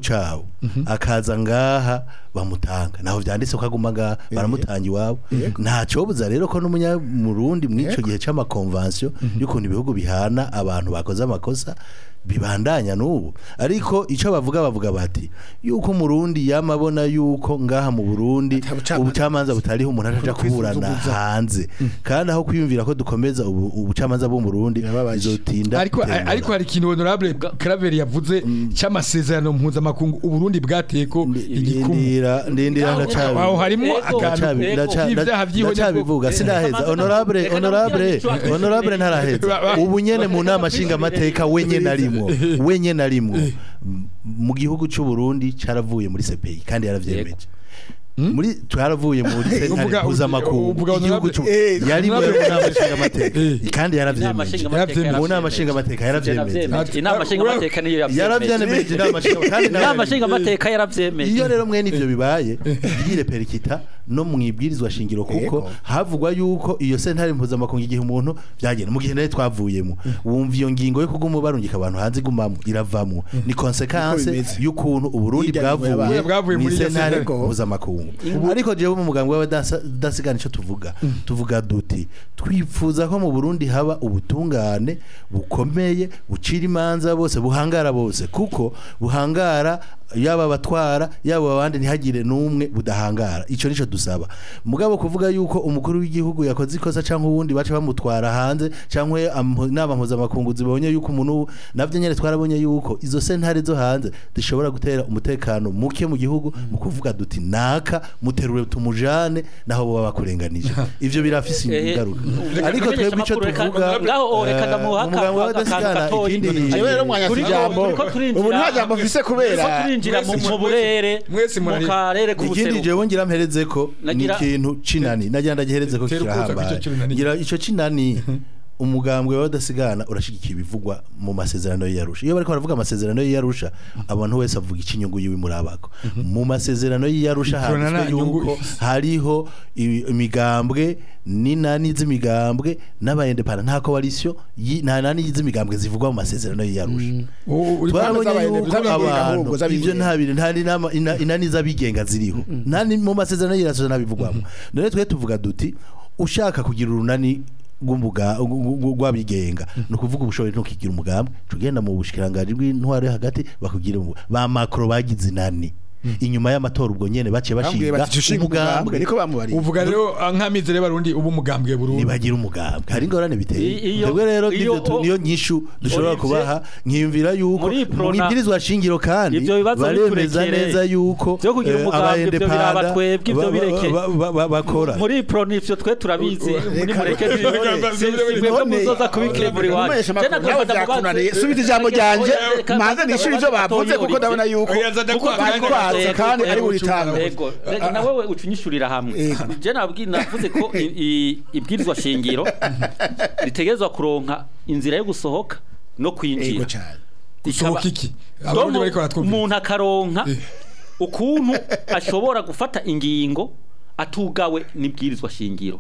cabo akaza ngaha bamutanga naho vyanditse ko aguma ngaha baramutanga iwabo nta cobuza rero ko n'umunyamurundi mw'ico gihe c'amakonvansiyo y'ukuntu ibihugu bihana abantu bakoze amakosa bibandanya n'ubu ariko icyo bavuga bavuga bati yuko umurundi yamabona yuko ngaha mu burundi Atabucamanza. ubucamanza butariho umuntu aja kuburana kwisuzuguza. hanze kandi aho kwiyumvira ko dukomeza ubu- ubucamanza bwo mu Burundi Birababaje. bizotinda ariko gutembera. ariko hari ikintu honorable Claver yavuze cy'amasezerano mpuzamakungu uburundi bwateye ko igikumu ndindira ndindira ndacabi aho harimo Ego. akantu ndacabi ndaca- k'ivyaha vy'ihonyabwoko. ndacabivuga sindaheza honorable Reka honorable namubwire ico honorable ntaraheza Ba- ba- ubu nyene mu nama nshinga amateka wenye narimwo wenye narimwo M- mu gihugu cy'u Burundi caravuye muri CPI kandi yaravyemeje muri twaravuye muri sentare Uvuga- mpuzamakungu uvuga igihugu honorable- cy'u Eh, yari mu honorable- nama nshinga amateka Eh. kandi inama yaravyemeje nshingamateka mu nama nshingamateka yaravyemeje yaravyemeje inama nshingamateka niyo yavyemeje yaravyemeje inama nshinga kandi nawe inama nshingamateka yaravyemeje iyo rero mwene ivyo bibaye yire perikita no mwibwirizwa shingiro kuko Yego. havugwa yuko iyo sentare mpuzamakungu igihe umuntu byagenda mu gihe nawe twavuyemo wumva iyo ngingo yo kuguma barungika abantu hanze igumamo iravamo ni konsekanse bimeze. y'ukuntu uburundi Hirya nyuma bwavuye yabaye. Bwavuye mu muri iyo sentare sentare. mpuzamakungu ariko jewe mu mugambi w'abadasigana ico tuvuga tuvuga duti twifuza ko mu burundi haba ubutungane bukomeye bucira imanza bose buhangara bose kuko buhangara yaba abatwara yaba abandi ntihagire n'umwe budahangara ico nico dusaba mugabo kuvuga yuko umukuru w'igihugu yakoze ikosa cyangwa uwundi baca bamutwara hanze cyangwa amho- inama mpuzamakungu zibonye yuko umuntu navyo nyene twarabonye yuko izo sentare zo hanze zishobora gutera umutekano muke mu gihugu mu kuvuga duti naka muterure tumujane naho boba bakurenganije ivyo birafise Ehe, ingaruka reka ariko tumenyeshe twebwe ico amakuru, reka- tuvuga ngaho, oh, reka eh, ndamuha mu mugambi akantu w'abadasigana gatoyi. ikindi jewe rero mwanya Turiko- ijambo turiko turinjira- ubu nta jambo mfise turiko kubera turinjira mu Mwese- mu burere mwese mu murari- karere ikindi k'ubuseruko jewe ngira mpereze ko ni Nagira- ikintu cinani nagira ndagihereze ko Tera ukuza kirahambaye kw'ico cinani. ngira ico cinani umugambwe w'abadasigana urashigikiye ibivugwa mu masezerano y'iyarusha iyo bariko baravuga amasezerano y'iyarusha abantu wese avuga ikinyungu yiwe murabako mu masezerano y'iyarusha Ikorana handitswe nta nyungu yuko ifise. hariho i- imigambwe n'inani z'imigambwe n'abayendepana nta koalisiyo yi- nta nani z'imigambwe zivugwa mu masezerano y'iyarusha U- uri twarabonye z'abayende- yuko z'abigenga abantu ahubwo, z'abigenga. ivyo nta bintu nta n'inama- ina- inani z'abigenga ziriho nta ni mu masezerano y'irasoza ntabivugwamo none twe tuvuga duti ushaka kugira urunani rw'umuga- rw- rw- rw'abigenga ni ukuvuga ubushobozi ntukigira umugambi tugenda mu bushikiranganji bw'intwaro yo hagati bakugira umu- ba makro bagize inani inyuma y'amatora ubwo nyene baciye bambwiye bashinga bati ushinga umugambwe niko bamubariye uvuga rero ah, nk'amizero y'abarundi ubu umugambwe burundu nibagira umugambi hari ingorane biteye I- iyo- twebwe rero iyo- nivyo tu- niyo nyishu dushobora Olivier, kubaha nkiyumvira yuko muri mu Prona- ibwirizwa shingiro kandi Ivyo bibazo baremeza biturekere. neza yuko Vyo kugira eh, umugambi, ivyo abayendepanda biraba twebwe, ivyo ba- bireke. ba- ba- ba- bakora muri pro nivyo twe turabizi muri Reka- mureke reka- reka- mwebwe none- muzoza kubikemura iwanyu Umumenyesha Je makuru nagomba nawe ndamubaze- vyakunaniye subita ijambo ryanje Reka- manze nishyure ivyo bavuze kuko ndabona yuko Oya, nza ndakubaza bari nanjye. kwatsa kandi ari Ego, buri tango Ego, reka na wewe ucunyishurira hamwe. Ego. Je nabwi navuze ko i- i- ibwirizwa shingiro ritegerezwa kuronka inzira yo gusohoka no ego kwinjira. cyane gusohoka iki abarundi Domo bariko baratwumvira umuntu akaronka Eh. ukuntu ashobora gufata ingingo atugawe n'ibwirizwa shingiro.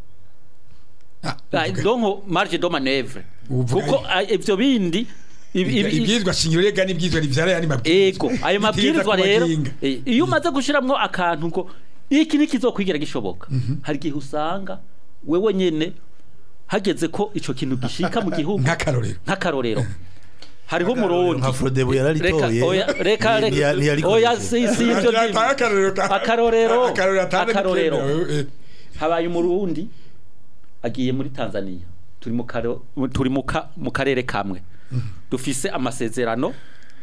Ah, Ah, Donc marge de manœuvre. Uvuga Kuko ah, ivyo bindi ibi- ibi- ibwirizwa shingiro rega n'ibwirizwa rivyara yani mabwirizwa ego ayo Bitegeza mabwirizwa rero kubagenga. eh, iyo umaze gushiramwo akantu ngo iki nikizokwigira gishoboka hari igihe usanga wewe nyene hageze ko ico kintu gishika mu gihugu nk'akarorero nk'akarorero hariho umurundi nka Frodebo yararitoye Reka- oya, reka Ntiya- reka ntiyarikoresheje. oya si si ivyo Ata- nyine. akarorero ka- akarorero akarorero atande akarorero bikemewe, eh. habaye umurundi agiye muri Tanzania turi mu karo turi mu ka- mu karere kamwe dufise amasezerano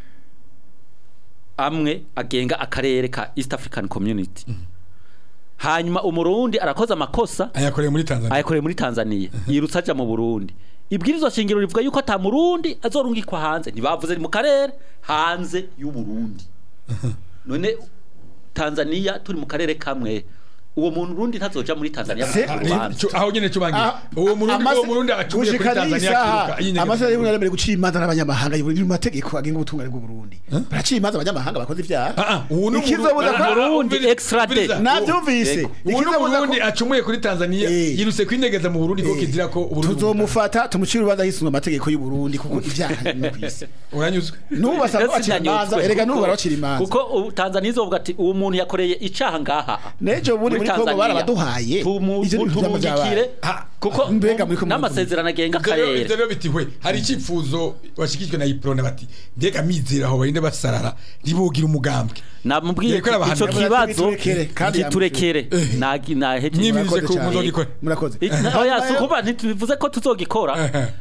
amwe agenga akarere ka East African Community hanyuma umurundi arakoze amakosa ayakoreye muri Tanzania ayakoreye muri Tanzania yirutse aja mu Burundi ibwirizwa shingiro rivuga yuko ata murundi azorungikwa hanze ntibavuze ni mu karere hanze y'u Burundi none Tanzania turi mu karere kamwe uwo muntu urundi ntazoja muri Tanzania Se- mu rubanza Cyo- aho nyene cubangiye Ah, uwo murundi amase- uwo murundi acumuye kuri gushika Tanzania n'isaha, akiruka yinyegeza amasaha mu y'ubuntu Burundi. aremerewe gucira imanza n'abanyamahanga biri mu mategeko agenga ubutungane bw'u Burundi baracira imanza abanyamahanga bakoze ibyaha Ah, ah, uwo ni ikizobuza Umurundi- ko Ah, ah, Burundi umviriza- extrade. umviriza. navyumvise Yego. uwo ni ikizobuza ko- umurundi acumuye kuri Tanzania Eh. yirutse kwinyegeza mu Burundi ko kizira ko Uburundi tuzomufata tumucire urubanza hisunga amategeko y'u Burundi kuko ibyaha ni kwisi uranyuzwe n'ubu basaba bacira imanza Sinanyuzwe, erega n'ubu kuko- barabacira imanza kuko ubu Tanzania izovuga ati uwo muntu yakoreye icaha ngaha Nejo ubundi muri Kongo Tanzania. barabaduhaye. Tumu- Ivyo ni ivyama tumurungikire vyabaye. Ah, kuko mbega muri Kongo n'amasezerano agenga Ivyo rero- ivyo akarere rero biti hwe hari icyifuzo washikijwe na Iprone bati mbega mizera aho barinde basarara ribugira umugambwe namubwiye Yariko arabahanira. ico Yavuze ati kibazo biturekere, kandi giturekere nagi naheje Mwimi- Murakoze ko cyane. muzogikora. murakoze oya sukuba ntitubivuze ko tuzogikora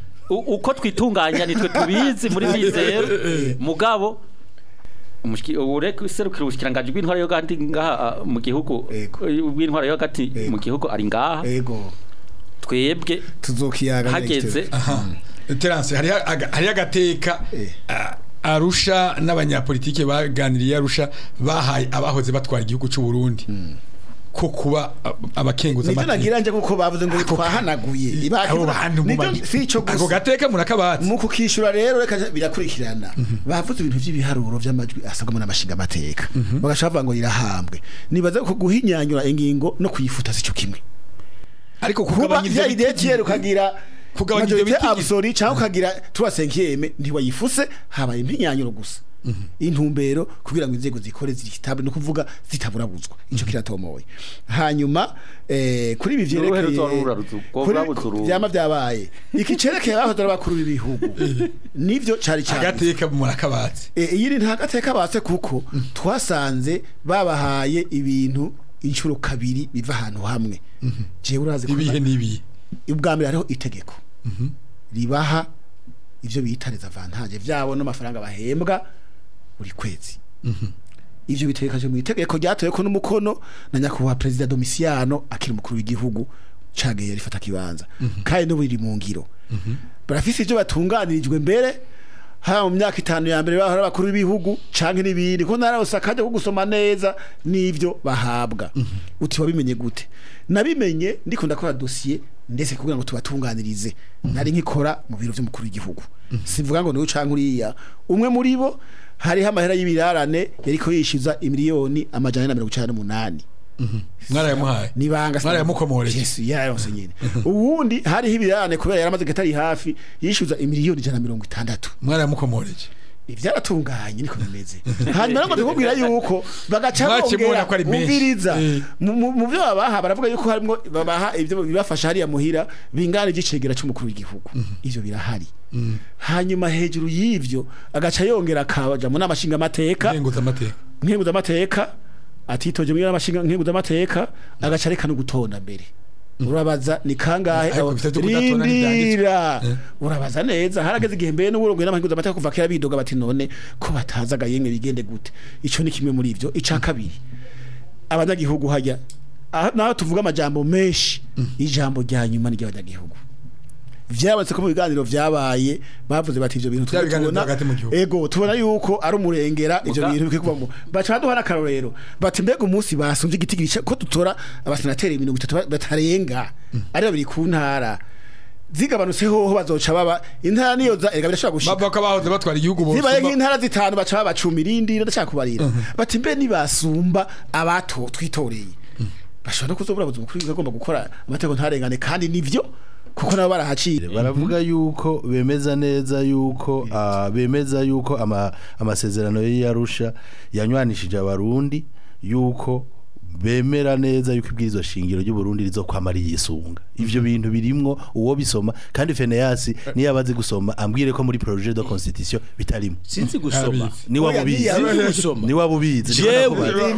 U- uko twitunganya nitwe tubizi muri bizero mugabo umushiki- ureke serukira ubushikiranganje bw'intwara yo gati ngaha ah, mu gihugu Ego. bw'intwara yo gati Ego. mu gihugu ari ngaha ego twebwe tuzokiyaga hageze Terence hari hari agateka Eh. ah, Arusha n'abanyapolitike baganiriye Arusha bahaye abahoze batwara igihugu cy'u Burundi ko kuba ah, abakenguza nivyo amategeko. nagira nje kuko bavuze ngo Ako- twahanaguye abo ibaki bantu mu magi- si ico ako gusa gateka murakabatse mu kukishura rero reka birakurikirana bavuze ibintu by'ibiharuro by'amajwi asabwa n'amashinga amateka bagashaka bavuga ngo rirahambwe nibaza ko guhinyanyura ingingo no kuyifuta sico kimwe ariko kuba kugabanya ivyo ya idea biti- kiyeri ukagira Kugabanya ivyo majorite biti- absolue cyangwa ukagira trois cinquième ntiwayifuse habaye impinyanyuro gusa intumbero kugira ngo inzego zikore zitable no kuvuga zitaburabuzwa ico kiratomoye hanyuma eh, kuri ibi Uruhe vyerekeye ruzorura ruzu- rwo kuri- rurabuza uruhu. vyama vyabaye iki cerekeye abahoze ari abakuru b'ibihugu nivyo cari cyane agateka murakabatse E, iyi ni ntagateka batse kuko twasanze babahaye ibintu inshuro kabiri biva ahantu hamwe jewe urazi ko ibihe n'ibihe ubwa mbere hariho itegeko ribaha ivyo bita les avantages vyabo n'amafaranga bahembwa buri kwezi ivyo bitegekanye mu itegeko ryatoye ko n'umukono na nyakubahwa perezida Domiciano akiri umukuru w'igihugu cageye rifata kibanza kandi no biri mu ngiro barafise ivyo batunganirijwe mbere haba mu myaka itanu ya mbere bahora abakuru b'ibihugu canke n'ibindi ko narose akajya ko gusoma neza n'ivyo bahabwa uti wabimenye gute nabimenye ndiko ndakora dosiye ndetse kugira ngo tubatunganirize nari nkikora mu biro vy'umukuru w'igihugu sivuga ngo niwe canke uriya umwe muri bo hariho amahera y'ibirarane yariko yishyuza imiliyoni amajana ane na mirongo icenda n'umunani mwarayamuhaye nibanga Mwarayamukomoreje. Yesu yarayose nyine ubundi hariho ibirarane kubera yaramaze gatari hafi yishyuza imiliyoni ijana na mirongo itandatu mwarayamukomoreje ibyaratunganye niko bimeze hanyuma nabwo ndikubwira yuko bagaca Mwaciye mubona bongera ko ari menshi. umviriza Eh. mu- mu mu byo babaha baravuga yuko harimo babaha ibyo bibafasha hariya muhira bingana igicegera cy'umukuru w'igihugu ivyo birahari hanyuma hejuru y'ivyo agaca yongera akaja mu namashinga amateka nkenguza amateka nkenguza amateka atitoje mu namashinga nkenguza amateka agaca reka no gutonda mbere urabaza ni kangahe Ariko abo- bifite byo kudatona ntibyanditswe. rindira Eh. urabaza neza harageze igihe mbere n'uburongo n'amahinguza amateka kuva kera bidoga bati none ko batazaga yemwe bigende gute ico ni kimwe muri ivyo ica kabiri abanyagihugu hajya aha- naho tuvuga amajambo menshi ijambo rya nyuma ni ry'abanyagihugu vyabonetse ko mu biganiro vyabaye bavuze bati ivyo bintu Vya tujye biganiro tubona- vya hagati mu gihugu. ego tubona yuko ari umurengera ivyo Muga- bintu bikwiye kubamo baca baduha n'akarorero bati mbega umunsi basumvye igiti gica ko dutora abasenateri mirongo itatu ba- batarenga ari babiri ku ntara zigabanutse hoho bazoca baba intara niyo za erega birashobora gushika bava ko abahoze batwara igihugu bose zibaye nk'intara zitanu baca baba cumi irindi ndashaka kubarira bati mbe nibasumba abato twitoreye bashobora no kuzobura buzima kuri agomba gukora amategeko ntarengane kandi nivyo kuko nabo barahacira baravuga yuko bemeza neza yuko ah, bemeza yuko ama- amasezerano y'Arusha yanywanishije abarundi yuko bemera neza yuko ibwirizwa shingiro ry'u Burundi rizokwama riyisunga ivyo bintu birimwo uwo bisoma kandi Feneyasi niyo abazi gusoma ambwire ko muri projet de constitution bitarimo sinzi gusoma ni Oya, wabubizi niya- sinzi gusoma ni wabubizi Jewe.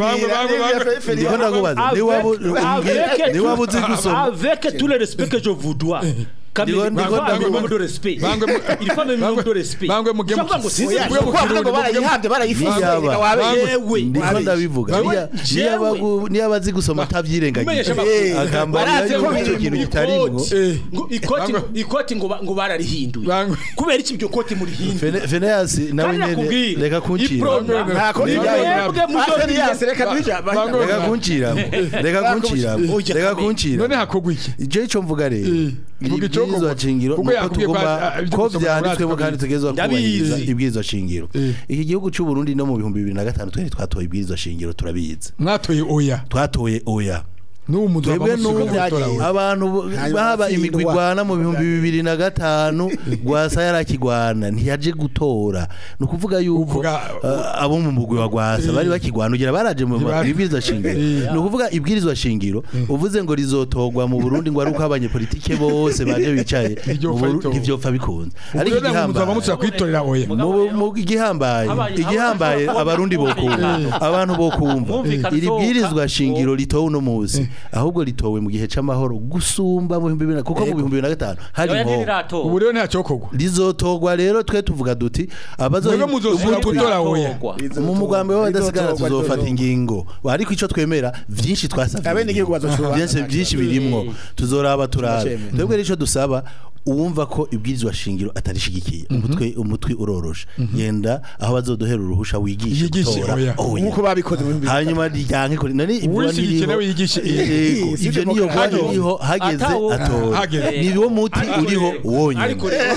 ndiko ndakubaza ni wabu Avec- ni wabuzi gusoma avec tout le respect que je vous dois Ndiko- ndiko ndavuga- de respect Bangwe mu- il faut un minimum de respect bangwe muge mu- Ushobora ngo sinzi Oya, kuvuga ngo kuvuga kuvuga ngo barayihabye barayifuza Niyaba. wabe yewe ndiko ndabivuga Jewe- Niya- niyaba gu- niyaba azi gusoma atabyirengagiza Umenyesha amakuru. akambarira Barazi ko yuko biri icyo mu kintu Ikoti- kitarimwo Eh. ngo ikoti Bangwe- ikoti ngo ba- ngo bararihinduye Bangwe. kubera iki iryo koti murihinduye Fene- Feneas nawe Kandi nyene nakubwira, reka kuncira iprona, nta koti Ni- ryayo mwebwe muzobiri- Aserias reka twija Bangwe- reka kuncira reka kuncira Oya, reka kamwe. kuncira none hakogwa iki icyo icyo mvuga rero Eh, vuga icyo ibwirizwa koko. shingiro Kuko nuko yakubwiye ko, tugomba ah, ibyo ko gusoma byanditswemo muri kandi tugezwa Ndabizi. kubahiriza ibwirizwa shingiro Eh. iki gihugu cy'u Burundi no mu bihumbi bibiri na gatanu twari twatoye ibwirizwa shingiro turabizi mwatoye oya twatoye oya n'ubu muzo twebwe n'ubu byagiye. abantu bo- Hanyuma baba imigwi atsindwa. igwana mu bihumbi bibiri na gatanu rwasa yarakigwana ntiyaje gutora ni ukuvuga yuko Uvuga- uh, abo mu mugwi wa rwasa bari bakigwana ugira baraje mu Ntibari- ibwirizwa shingiro ni ukuvuga ibwirizwa shingiro uvuze ngo rizotorwa mu Burundi ngo ari uko abanyepolitike bose baje bicaye Ntiryopfa mu Buru- ritorwa. ntivyopfa bikunze ariko ariko muzaba igihambaye mushaka kwitorera oya mu mu- igihambaye Habaye- igihambaye habaye- abarundi bokumva abantu bokumva Mwumvikana iri usohoka, bwirizwa shingiro wo- ritowe uno munsi ahubwo ritowe mu gihe c'amahoro gusumba mu bihumbi bibiri na- kuko mu bihumbi bibiri na gatanu hari oya inkoho ntiriratora ubu rero ntacyokorwa rizotorwa rero twe tuvuga duti abazo mwebwe muzosubira gutora oya mu mugambi w'abadasigara Rizotorwa, tuzofata rizotorwa. ingingo ariko ico twemera vyinshi twasavye Abenegihugu bazoshobora- vyinshi vyinshi birimwo tuzoraba turabe Tuzocemera. twebwe rero ico dusaba uwumva ko ibwirizwa shingiro atarishigikiye umutwe umutwe urorosha yenda aho bazodohera uruhusha wigishe Yigishe gutora oya. oya nk'uko babikoze mu bihumbi hanyuma ryanke kuri none imvura Uwishigikiye nawe yigishe Yego, Si ivyo niyo demokarasi. voie iriho hageze Atawo- atora Hageze. ni wo muti uriho wonyene ariko rero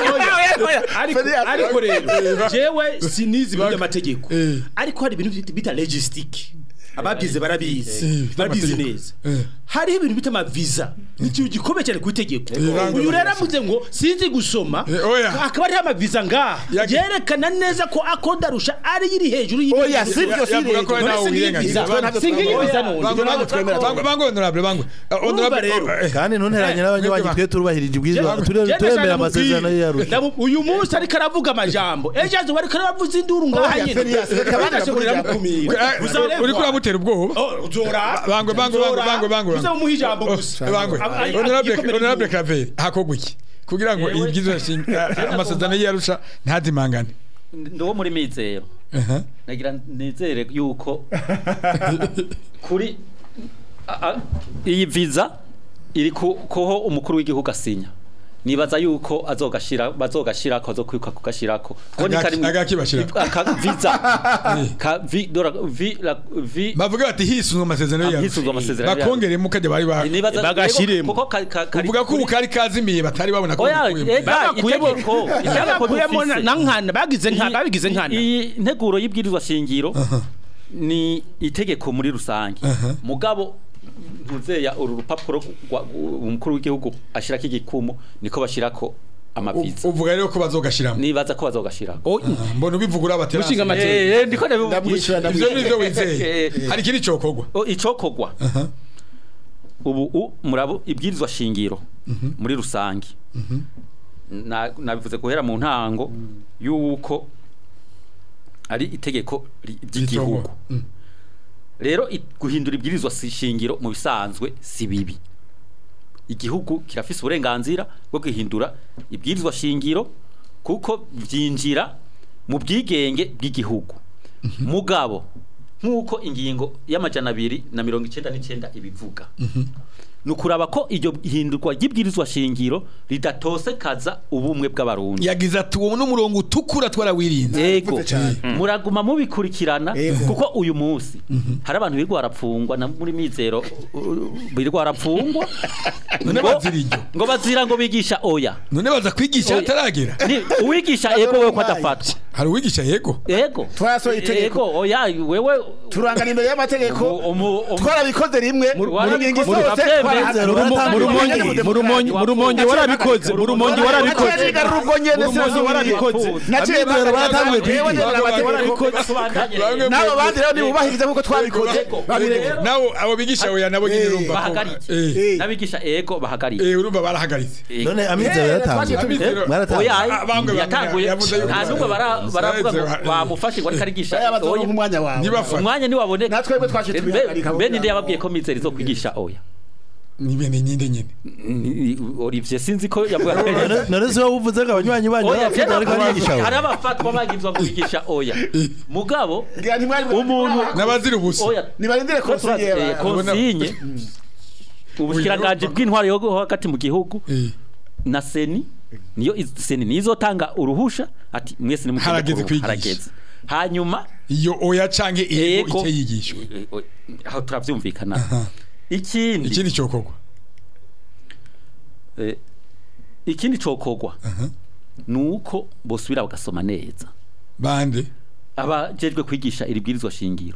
ariko ariko rero jewe sinizi ibintu by'amategeko Eh. ariko hari ibintu bita- bita logistique ababyize barabizi Eh, barabizi by'amategeko. neza Eh. hariho ibintu bita amaviza ni ikintu gikomeye cyane ku itegeko Eh, uyu rero avuze ngo sinzi gusoma Eh, oya. akaba ariho amaviza ngaha Yagi- yerekana neza ko akodarusha ari iri hejuru y'ibindi Oya, si byo, si yavuga ko leta. nawe None wirengagiza singiye Bangwe- singiye Oya. viza none Bangwe- ntabwo twemera. Bangwe- bangwe honorable bangwe Uh, honorable rero. eh, kandi ntunteranye n'abanywanyi twe turubahirije ibwirizwa ture- Jenda turemera shaka amasezerano mubwire. y'arusha Ndamu- uyu munsi ariko aravuga amajambo ejo azuba ariko aravuza induru ngaha Oya, nyine Ferias, reka abandi Bagashobora bavuge kumukumira. eh, Uzareba. uriko uramutera ubwoba Oh, uzora bangwe bangwe bangwe bangwe bangwe uza umuha ijambo gusa bangwe Ab- ay- honorable igikomere honorable cy'umuntu. Claver hakogwa iki kugira ngo Yewe- ibyizo amasezerano y'arusha ntazimangane ndi wo muri mizero Aha. nagira nizere yuko kuri a- a- iyi viza iri ku- koho umukuru w'igihugu asinya nibaza yuko azogashira bazogashirako azokwiruka kugashirako Ko ni Agaki- kari mu- agakibashirako. aka viza ka vi dora vi la vi bavuga bati hisunzwe amasezerano y'arusha hisunzwe amasezerano bakongeremo kajya bari ba nibaza Bagashiremo. kuko ka- ka- kari uvuga ko ubu kuri- kari kazimiye batari babona ko oya bikuyemo. ega Bagakuyemo- itegeko itegeko Bagakuyemo na dufise. na nkana bagize nka Iyi- babigize nkana iyi nteguro y'ibwirizwa shingiro ni itegeko muri rusange mugabo ntuzeya uru rupapuro rwa- umukuru w'igihugu ashirako igikumu niko bashirako amaviza U- uvuga rero ko bazogashiramo nibaza ko bazogashirako Oh, mbona ubivuga urabatera Mushinga hasi. amategeko. Eh, eh, ndiko Ndamwishyura, ndabibwira ivyo nivyo wizeye Eh, hari ikindi cokogwa O, icokogwa ubu u- murabo ibwirizwa shingiro muri rusange Na- nabivuze guhera mu ntango yuko ari itegeko ri- ry'igihugu Ritogwa. Mm. rero i- guhindura ibwirizwa si- shingiro mu bisanzwe si bibi igihugu kirafise uburenganzira bwo guhindura ibwirizwa shingiro kuko vyinjira mu bwigenge bw'igihugu mugabo nk'uko ingingo y'amajana abiri na mirongo icenda n'icenda ibivuga ni ukuraba ko iryo hindurwa ry'ibwirizwa shingiro ridatosekaza ubumwe bw'abarundi yagize ati uwo n'umurongo utukura twarawirinze yego Mvuze cyane. muraguma mubikurikirana Yego. kuko uyu munsi hari abantu birirwa barapfungwa na muri mizero uh, birirwa barapfungwa None ngo- bazira iryo. ngo bazira ngo bigisha oya none baza kwigisha Oya. hataragera ni uwigisha ego wewe ko adafatwa hari uwigisha yego ego Twarasohoye itegeko. ego oya wewe turangana imbere y'amategeko umu- umu- twarabikoze rimwe mu ngingo Muri- zose muri- twaratanze- mu rumongi mu rumongi mu rumongi warabikoze mu rumongi warabikoze Naciye nigarura ubwo nyene Mu rumongi sinasubira. warabikoze Naciye Abizero baratanguye Jewe kwigira. nemera amategeko. Bamwe mu- n'abo bandi rero nibubahirize nk'uko twabikoze Yego. babireke nawo abo bigisha oya nabo nyine Eh, urumva ko bahagarike. eh Eh. n'abigisha ego bahagarike eh urumva barahagaritse Ego. none amizero Eh, yaratanguye twagiye tubi- mwaratanguye oya Ah, bangwe yatanguye yavuze yuko- nta n'ubwo bara- baravuga ngo Eh. bamufashe ngo ariko arigisha Baya bazoronka oya. umwanya wawe Ntibafate. umwanya ntiwaboneka natwebwe twaciye tubihagarika mbe ninde yababwiye ko mizero izo kwigisha oya ni bene nyinde nyine Ni- Olivier sinzi ko yavuga None- none se wowe uvuze ngo abanywanyi banyu oya b'abafundi tena bariko barigisha abo? hari abafatwa bagizwa kubigisha oya mugabo Ngira ntimwari- umuntu n'abazira ubusa oya nibarindire ko turazi- eh, konsiye konsinye ubushikiranganje bw'intwari yo hagati mu gihugu Eh, na seni niyo iz- seni nizotanga uruhusha ati mwese ni Harageze kwigisha. harageze hanyuma iyo oya canke ego Ego. icyo yigishwa eh, eh, aho turavyumvikana Aha. ikindi ikindi cyokorwa eh, ikindi cokogwa nuko bosubira bagasoma neza bande abajejwe kwigisha iri bwirizwa shingiro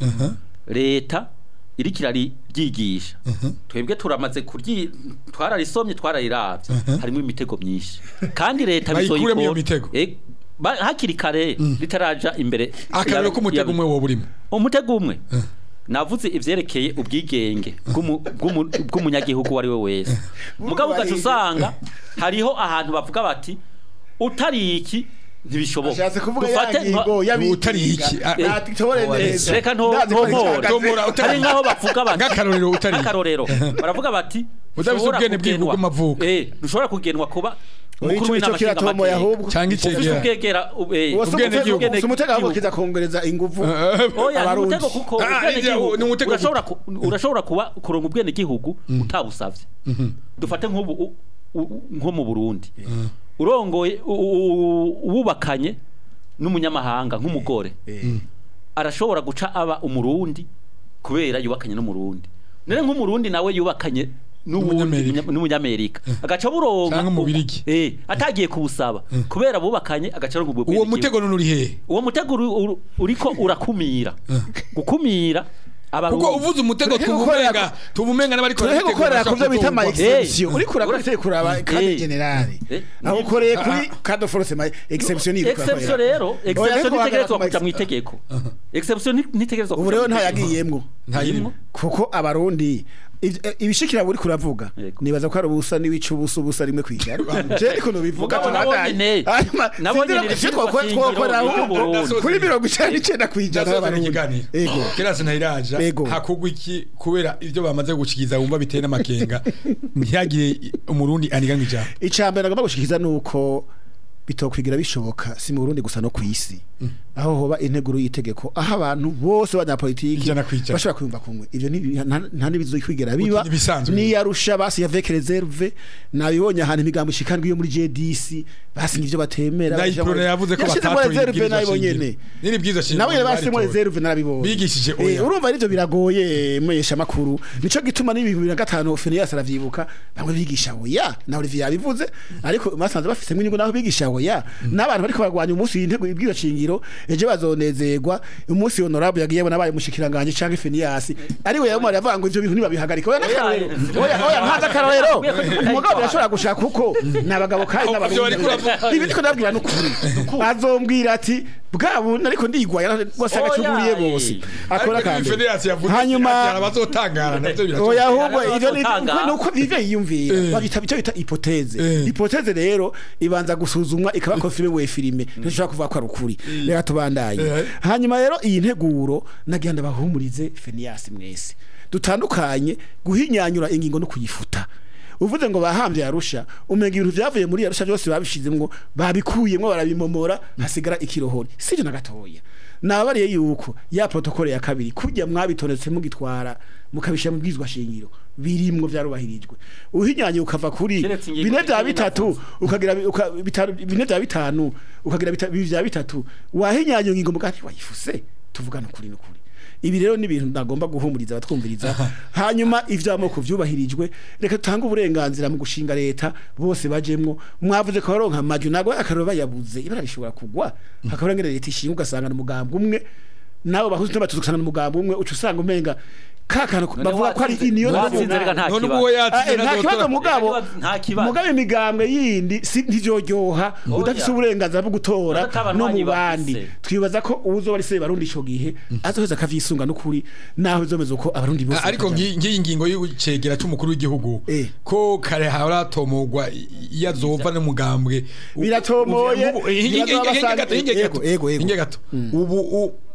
leta iriko iraryigisha twebwe turamaze kuryi twararisomye twarariravye harimo imitego myinshi kandi leta Bayikuremo bizoyikora- iyo mitego. Eh, ba- hakiri kare ritaraja imbere akarero ya- k'umutego ya- umwe wo burimo umutego umwe navuze ivyerekeye ubwigenge bw'umu- bw'umu- bw'umunyagihugu uwo ari we wese mugabo ugaca usanga hariho ahantu bavuga bati utari iki ntibishoboka ashatse kuvuga Dufate ya ngingo nka- y'abigisha utari iki, ah, eh, natitobore neza reka nto- Ndazi ko ntomore. rihagaze. Tomora, utari- hari nk'aho bavuga bati Nk'akarorero utari iki. nk'akarorero baravuga bati Udafise "Ntushobora ubwene bw'igihugu kugenwa- bw'amavuko." eh ntushobora kugenwa kuba Oya, umukuru ico- ico w'inama kiratomoye ahubwo cyangwa ufise icegera ubwegera eh, Uwo si ubwene umutego- gihugu. si umutego ahubwo gihugu. kiza kongereza inguvu oya ni abarundi. umutego kuko Ah, ubwene ivya- gihugu ni umutego urashobora ku- urashobora kuba kuronka ubwene gihugu utabusavye dufate nk'ubu u- u- nko mu Burundi urongoye u- u- uwubakanye n'umunyamahanga nk'umugore arashobora guca aba umurundi kubera yubakanye n'umurundi none nk'umurundi nawe yubakanye n'uwundi N'umunyamerika. munya- n'umunyamerika agaca buronka Canke umubirigi. eh atagiye kubusaba kubera bubakanye agaca aronka ubwo uwo bwenegihugu. mutego none uri hehe uwo mutego uri- uri- uriko urakumira gukumira abarundi kuko uvuze umutego Tureke gukorera tubumenga tubumenga n'abari tureke gukorera ku byo bita ama exception Eh. uri kuraba uri kuraba kandi Eh. generale Eh. aho ukoreye kuri cado force ma exception iri exception rero exception Oya, ntitegerezwa ariko kuja mu itegeko exception nti- ntitegerezwa ubu kuja rero mu itegeko. ntayagiyemwo ntayirimo kuko abarundi iv- eh, ibishikira buri kuravuga Yego. nibaza ko ari ubusa n'ibice ubusa ubusa rimwe kwijana je ariko nubivuga Mugabo nabonye ne- nabonye ni twakora ibishingiro twakora by'Uburundi. kuri mirongo icenda n'icenda kwijana Ndasoza y'abarundi ikiganiro Ego. kirasi ntayiraja Ego. hakugwa iki kubera ibyo bamaze gucikiza wumva biteye n'amakenga ntihagire umurundi aniga ijambo icambere nagomba gushikiza nuko bitokwigira bishoboka si mu Burundi gusa no kwisi aho hoba integuro y'itegeko aho abantu bose banyapolitiki Ijana kwijana. bashobora kwiyumva kumwe ivyo ni nta- nta n'ibizokwigera biba Uti n'ibisanzwe. niyarusha basi ya avec reserve nabibonye ahantu imigambo ishikandwa iyo muri JDC basi nivyo batemera Nayiprona yavuze ko Yashizemo batatoye reserve ibwirizwa nabibonye shingiro. ne Niri bwiza shingiro nawe basimo baritoye. reserve narabibonye Bigishije Eh, oya. urumva arivyo biragoye mwesha makuru nico gituma n'ibintu bibiri na gatanu Phineas aravyibuka bamwe bigisha oya na Olivier yabivuze ariko basanze bafise inyungu naho bigisha oya n'abantu bariko barwanya umunsi w'intego ibwira shingiro ejo bazonezerwa umunsi honorable yagiye nabaye mushikiranganje canke Phineas ari we yamara yavuga ngo ivyo bintu nibabihagarika oya n'akarorero oya oya ntaza akarorero umugabo birashobora gushaka kuko n'abagabo kandi Ivyo bariko n'abarundi uravuga. ibi ndiko ndabwira n'ukuri azombwira ati bwabo ariko ndigwaya bose agacuguriye Oya, bose eh. akora Ariko kandi Federasi yavuze hanyuma ati abazotangara navyo birashoboka. oya ahubwo Hari ivyo ni abazotanga. ni uko bive yiyumvira Eh. babita icyo bita hypothèse Eh. hypothèse rero ibanza gusuzumwa ikaba confirme we filime ntishobora kuvuga ko ari ukuri reka tubandanye Eh. hanyuma rero iyi nteguro nagira ndabahumurize Phineas mwese dutandukanye guhinyanyura ingingo no kuyifuta uvuze ngo bahambye yarusha umenga ibintu byavuye muri yarusha byose babishizemwo babikuyemwo barabimomora hasigara ikirohori sivyo na gatoya nababariye yuko ya protokole ya kabiri kujya mwabitonetse mugitwara mukabisha mu bwizwa shingiro birimwo vyarubahirijwe uhinyanye ukava kuri Keretse ingingo bine vya zikiri bitatu navuze. ukagira bi- uka- bitanu bine vya bitanu ukagira bita- bibiri vya bitatu wahinyanye ingingo mugati wayifuse tuvugana ukuri n'ukuri ibi rero ni ibintu nagomba guhumuriza abatwumviriza hanyuma ivy'amoko vyubahirijwe reka tutange uburenganzira mu gushinga leta bose bajemwo mwavuze ko baronka amaju nago akaroro bayabuze ibara rishobora kugwa hakabura ngene leta ishinga ugasanga umugambi umwe nabo bahuze n'abatuzi ugasanga umugambi umwe uca usanga umenga ka kantu None bavuga ko ari watsinze- iniyo watsinze reka nta none kibazo. uwo Ah, yatsinze eh, nta kibazo mugabo Nta kibazo. mugabo imigambwe yindi si ntivyoryoha Oya. udafise uburenganzira bwo gutora Uretse abantu no mu banyi bandi bafise. twibaza ko uwuzoba ari se barundi ico gihe azoheza akavyisunga n'ukuri naho bizomeza uko abarundi bose ariko bakaja- ngi- ngiyi ngingo y'icegera c'umukuru w'igihugu Eh. ko kare haratomogwa iyo azova n'umugambwe Biratomoye, Ubu- eh, hinge- bibaza hinge- hinge basanga- gato, hinge Ego, gato, ego, ego. hinge gato. ubu u-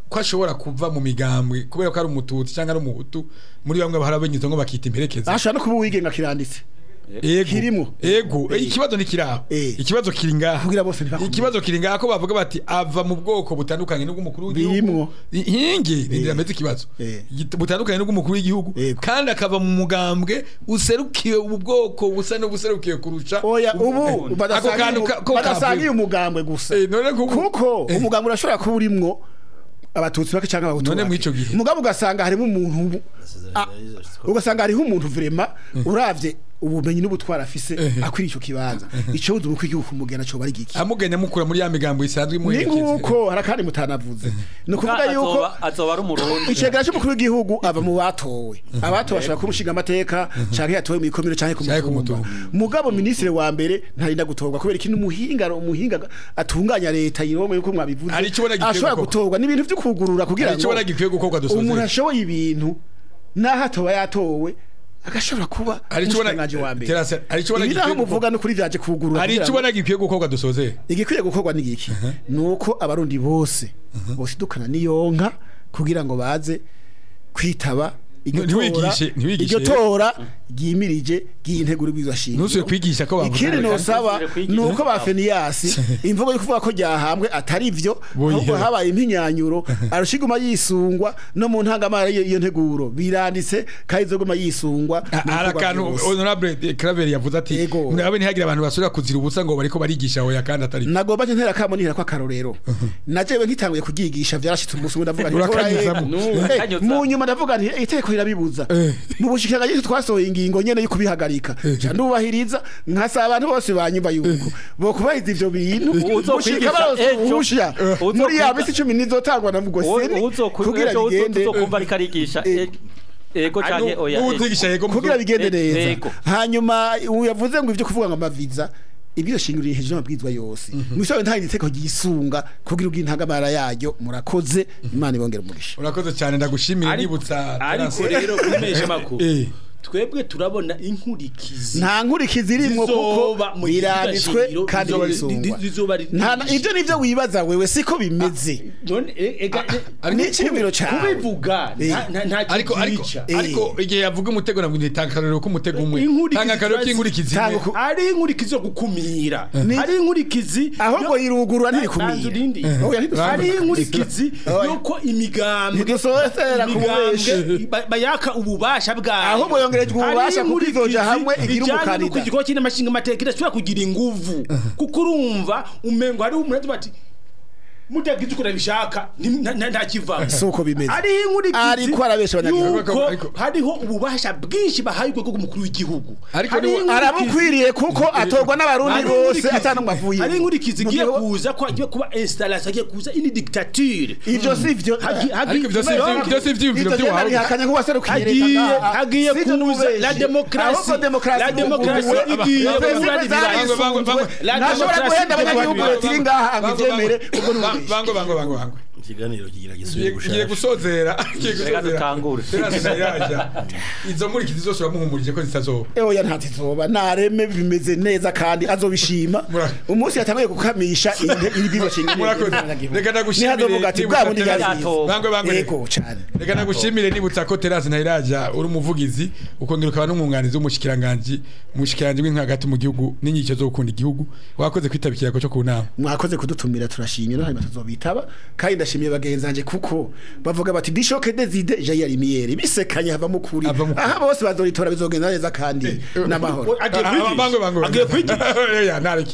ko ashobora kuva mu migambwe kubera ko ari umututsi cyangwa ari umuhutu muri bamwe barabenyuze ngo bakita imperekeza ashobora no kuba uwigenga kiranditse ego kirimo. ego Eh. ikibazo ni kiraho Eh. ikibazo kiri ngaha kugira bose ntibakumve. ikibazo kiri ngaha ko bavuga bati ava mu bwoko butandukanye n'ubw'umukuru w'igihugu Birimwo. hinge nindira meze ikibazo Eh. Git- butandukanye n'ubw'umukuru w'igihugu Ego. kandi akava mu mugambwe userukiye ubu bwoko busa n'ubuserukiye kurusha oya ubu- ubu ako kantu ka- ko badasangiye kavuye. umugambwe gusa Eh, none kuko- kuko Eh. umugambwe urashobora kuba urimwo abatutsi bake cyangwa abahutu None bake. mw'ico gihe? mugabo ugasanga harimo umuntu Ah, ugasanga hariho umuntu vrema uravye ubumenyi n'ubutwara afise akwiriye ico kibanza ico uzi uko igihugu kumugena cyo bari giki amugenya mukura muri ya migambo isanzwe ni imuherekeza nkuko harakandi mutanavuze ni ukuvuga yuko azoba azoba ari umurundi icegera cy'umukuru w'igihugu ava mu batowe abatowe bashobora kumushinga amateka canke yatowe mu ikomine canke ku Canke ku mutumba mutumba. mugabo ministre wa mbere ntarinda gutorwa kubera ikintu umuhinga umuhinga atunganya leta yiromwe yuko mwabivuze Hari ico ubona gikwiye ashobora gukorwa. gutorwa n'ibintu vyo kugurura kugira Hari ico ngo ubona gikwiye gukorwa dusoze. umuntu ashoboye ibintu naho atoba yatowe agashobora kuba Hari ico ubona- umushikiranganji wa mbere Terase, hari ico ubona ibi naho gikwiye muvuga no kuri vyaje kugurura hari kugira icyo ngo- ubona gikwiye gukorwa dusoze igikwiye gukorwa ni iki nuko abarundi bose bosidukana niyonka kugira ngo baze kwitaba iryo Ntiwigishe- tora- ntiwigishe iryo tora ryimirije ry'integuro bw'izashingiro ntusubire kwigisha ko bavuga ikindi nosaba Ntusubire kwigisha. ni uko ba feniyasi imvugo yo kuvuga ko ryahambwe atari vyo Boye. ahubwo habaye impinyanyuro arushiguma yisungwa no mu ntangamara y'iyo iyo nteguro biranditse kandi izoguma yisungwa mu hari bikorwa akantu vyose. honorable Claver yavuze ati Ego. nabe ntihagire abantu basubira kuzira ubusa ngo bariko barigisha hoya kandi atari nagomba nje ntera kamo nihera ko akarorero najewe nkitanguye kugigisha vyarashitse umunsi umwe ndavuga nti Urakanyuzamo. "Tora, eh, Kanyuza. mu nyuma ndavuga nti "Eh, itegeko rirabibuza Eh. mu bushikiranganje twasohoye ingingo nyene yo kubihagarika ca ndubahiriza nkasaba abantu bose banyumva yuko bo kubahiriza ivyo bintu Uzokwigisha gushika barose ejo. uruhusha Uzokwiga- muri ya misi cumi nizotangwa na mugo seni kugira bigende uzokumva ariko arigisha Eh. e- ego canke oya n'ubu eh. uzigisha yego mu kugira byo- bigende Eh, neza yego. hanyuma ubu yavuze ngo ivyo kuvuga ngo amaviza ibyo shingiro hejuru y'amabwizwa yose mwisobe nta iteko ryisunga kugira ubw'intagamara yaryo murakoze imana ibongera umugisha urakoze cyane ndagushimira Ariko- nibutsa ariko Terence. rero kumesha makuru Eh. twebwe turabona inkurikizi nta nkurikizi irimwo kuko Zizoba mu gihe biranditswe shingiro, kandi zizoba- bisungwa zizoba ri- nta na- ibyo nivyo wibaza wewe siko bimeze none e- ega ni icyiyumviro cawe kubivuga Eh. nta- nta- nta ariko ariko kizica. Eh. ariko igihe yavuga umutego nabwo ntitanga akarorero k'umutego umwe Inkurikizi tanga akarorero turazi- k'inkurikizi Tanga imwe ku- ari inkurikizi yo gukumira Ni- ari inkurikizi ahubwo yo- yirugurura Banza ntirikumira urinde. Oya, ntidusubire. ari inkurikizi Oya. yuko imigambwe Ntidusozera ku bubeshi. imigambwe ba- bayaka ububasha bwayo Ahubwo yongerejwe ububasha kuko izoja hamwe igira umukandida. ikigo cy'amashinga amateka idashobora kugira inguvu kuko urumva umengo hariho umuntu agira ati mutagize uko nabishaka nti- nta- nta- nta kivamo Si uko bimeze. hariho inkurikizi Ariko arabesha abanyagihugu. yuko Ariko- hariho ububasha bwinshi bahaye urwego rw'umukuru w'igihugu Ariko Hariho niwe- inkurikizi- arabukwiriye kuko atorwa n'abarundi Hari bose inkurikizi- atanumwe avuye hari inkurikizi Mu igiye gihe- kuza ko hagiye kuba installation hagiye kuza ini dictature ivyo si vyo Hagi- hagi- ariko ibyo si ibyo- ibyo si ibyiyumviro ivyo by'ubuhanga bihakanye ko waserukiye leta hagiye ngaha. hagiye Si ivyo kuza n'ububeshi. la démocratie Ahubwo demokarasi la démocratie n'ububeshi. igiye Aba- kubura Aba- ibirayi Bango, bango, bango. La ntashobora démocratie guhenda igiye abanyagihugu kubura leta iri ngaha ngo ivyemere ubwo Bango, n'ububeshi bango bango bango bango ikiganiro kigira Ngiye- gisubire ngiye gushaka gusozera ngiye Reka gusozera dutangure. Terence ntayajya izo nkurikizi zose uramuhumurije ko zitazoba oya ntatizoba nareme bimeze neza kandi azobishima Mura- umunsi yatanguye gukamisha ibibiro Murakoze. Reka ndagushimire, nihazovuga ati nibutsa bwa bundi Terence. yazize Bango, bango. yego cane reka nagushimire nibutsa ko Terence ntayiraja uri umuvugizi ukongera ukaba n'umwunganizi w'umushikiranganji umushikiranganji w'inka hagati mu gihugu n'inyicyo zo gukunda igihugu wakoze kwitaba ikirago cyo ku nama mwakoze kudutumira turashimye no hanyuma tuzobitaba kandi ndashimiye bagenzi banje kuko bavuga bati bishoke deside jayi arimiyeri bisekanye hava mukuri Hava mu kuri. aha bose bazoritora bizogenda neza kandi n'amahoro agiye Ah, ah, kwigisha bango bango agiye kwigisha Oya, ntareke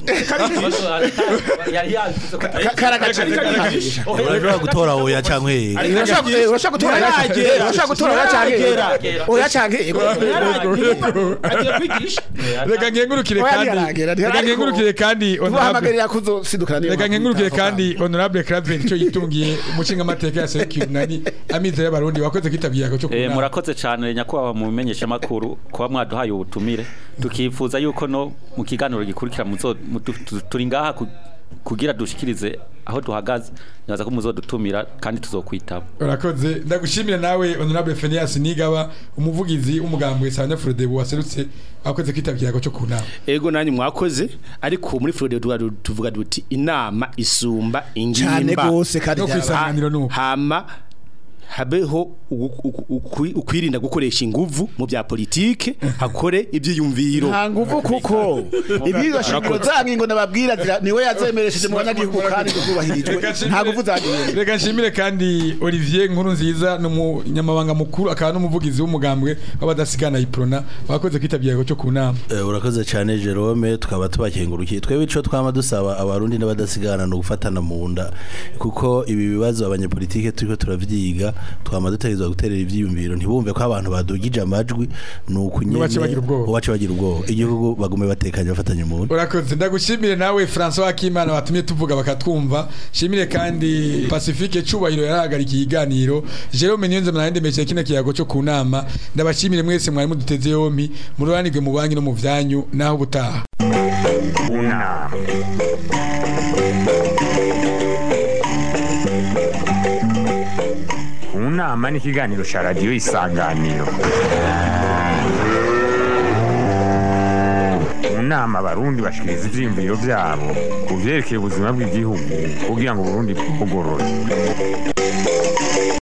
yari yabivuze ko Ka- karagace Karigisha. urashobora gutora oya cyangwa hehe urashaka urashaka gutora oya canke Yaragera. urashaka gutora oya canke Yaragera. oya canke yego agiye kwigisha reka nkengurukire Oya, kandi ntiharagera, reka ntiharagera. nkengurukire kandi honorable tubahamagarira kuzosidukana niyo reka mpamvu nkengurukire mutavuga. kandi honorable Claver icyo yitungiye umushinga amateka ya Sekiyu nani amize y'abarundi wakoze kwitaba ikirago cyo ku Eh, nama murakoze cyane nyakubahwa mu bimenyesha makuru kuba mwaduhaye ubutumire tukifuza yuko no mu kiganiro gikurikira muzo mu- tu- tu- turi ngaha ku- kugira dushikirize aho duhagaze nyaza ko muzodutumira kandi tuzokwitaba urakoze ndagushimira nawe honorable Phineas Nigaba umuvugizi w'umugambwe Sanya Frodebu waserutse akoze kwitabira cyo ku nama ego nanyu mwakoze ariko muri Florida tuvuga tuvuga duti inama isumba ingimba cyane gose kandi No byaba- kwisanganiro nuko. hama habeho ugu- ugu- ukwi- ukwirinda gukoresha inguvu mu bya politike hakore ibyiyumviro nta nguvu kuko ibwirizwa shingiro za ngingo nababwira zira- niwe yazemeresheje mu banyagihugu kandi zubahirijwe Reka nshimire- nta nguvu zagiye reka nshimire kandi Olivier Nkuru nziza n'umunyamabanga mukuru akaba n'umuvugizi w'umugambwe w'abadasigana iprona wakoze kwitabira cyo ku nama Eh, urakoze cyane Jerome tukaba tubakengurukiye twebwe ico twama dusaba abarundi n'abadasigana no gufatana mu nda kuko ibi bibazo abanyepolitike turiko turavyiga twama dutegerezwa guterera ivyiyumviro ntibumve ko abantu badugije amajwi ni ukunyene Nubace bagira ubwoba. ubace bagira ubwoba igihugu bagume batekanye bafatanye mu nda urakoze ndagushimire nawe François Akimana watumye tuvuga bakatwumva shimire kandi Pacifique Cubahiro yarahagarikiye iganiro Jerome Niyonze mwanendemeshe kino kiyago cyo ku nama ndabashimire mwese mwari muduteze yompi mururanirwe mu banki no mu vyanyu naho butaha unama unama ni ikiganiro cya radiyo isanganiro mu nama abarundi bashikiriza ivyiyumviro vyabo ku vyerekeye ubuzima bw'igihugu kugira ngo uburundi bugorore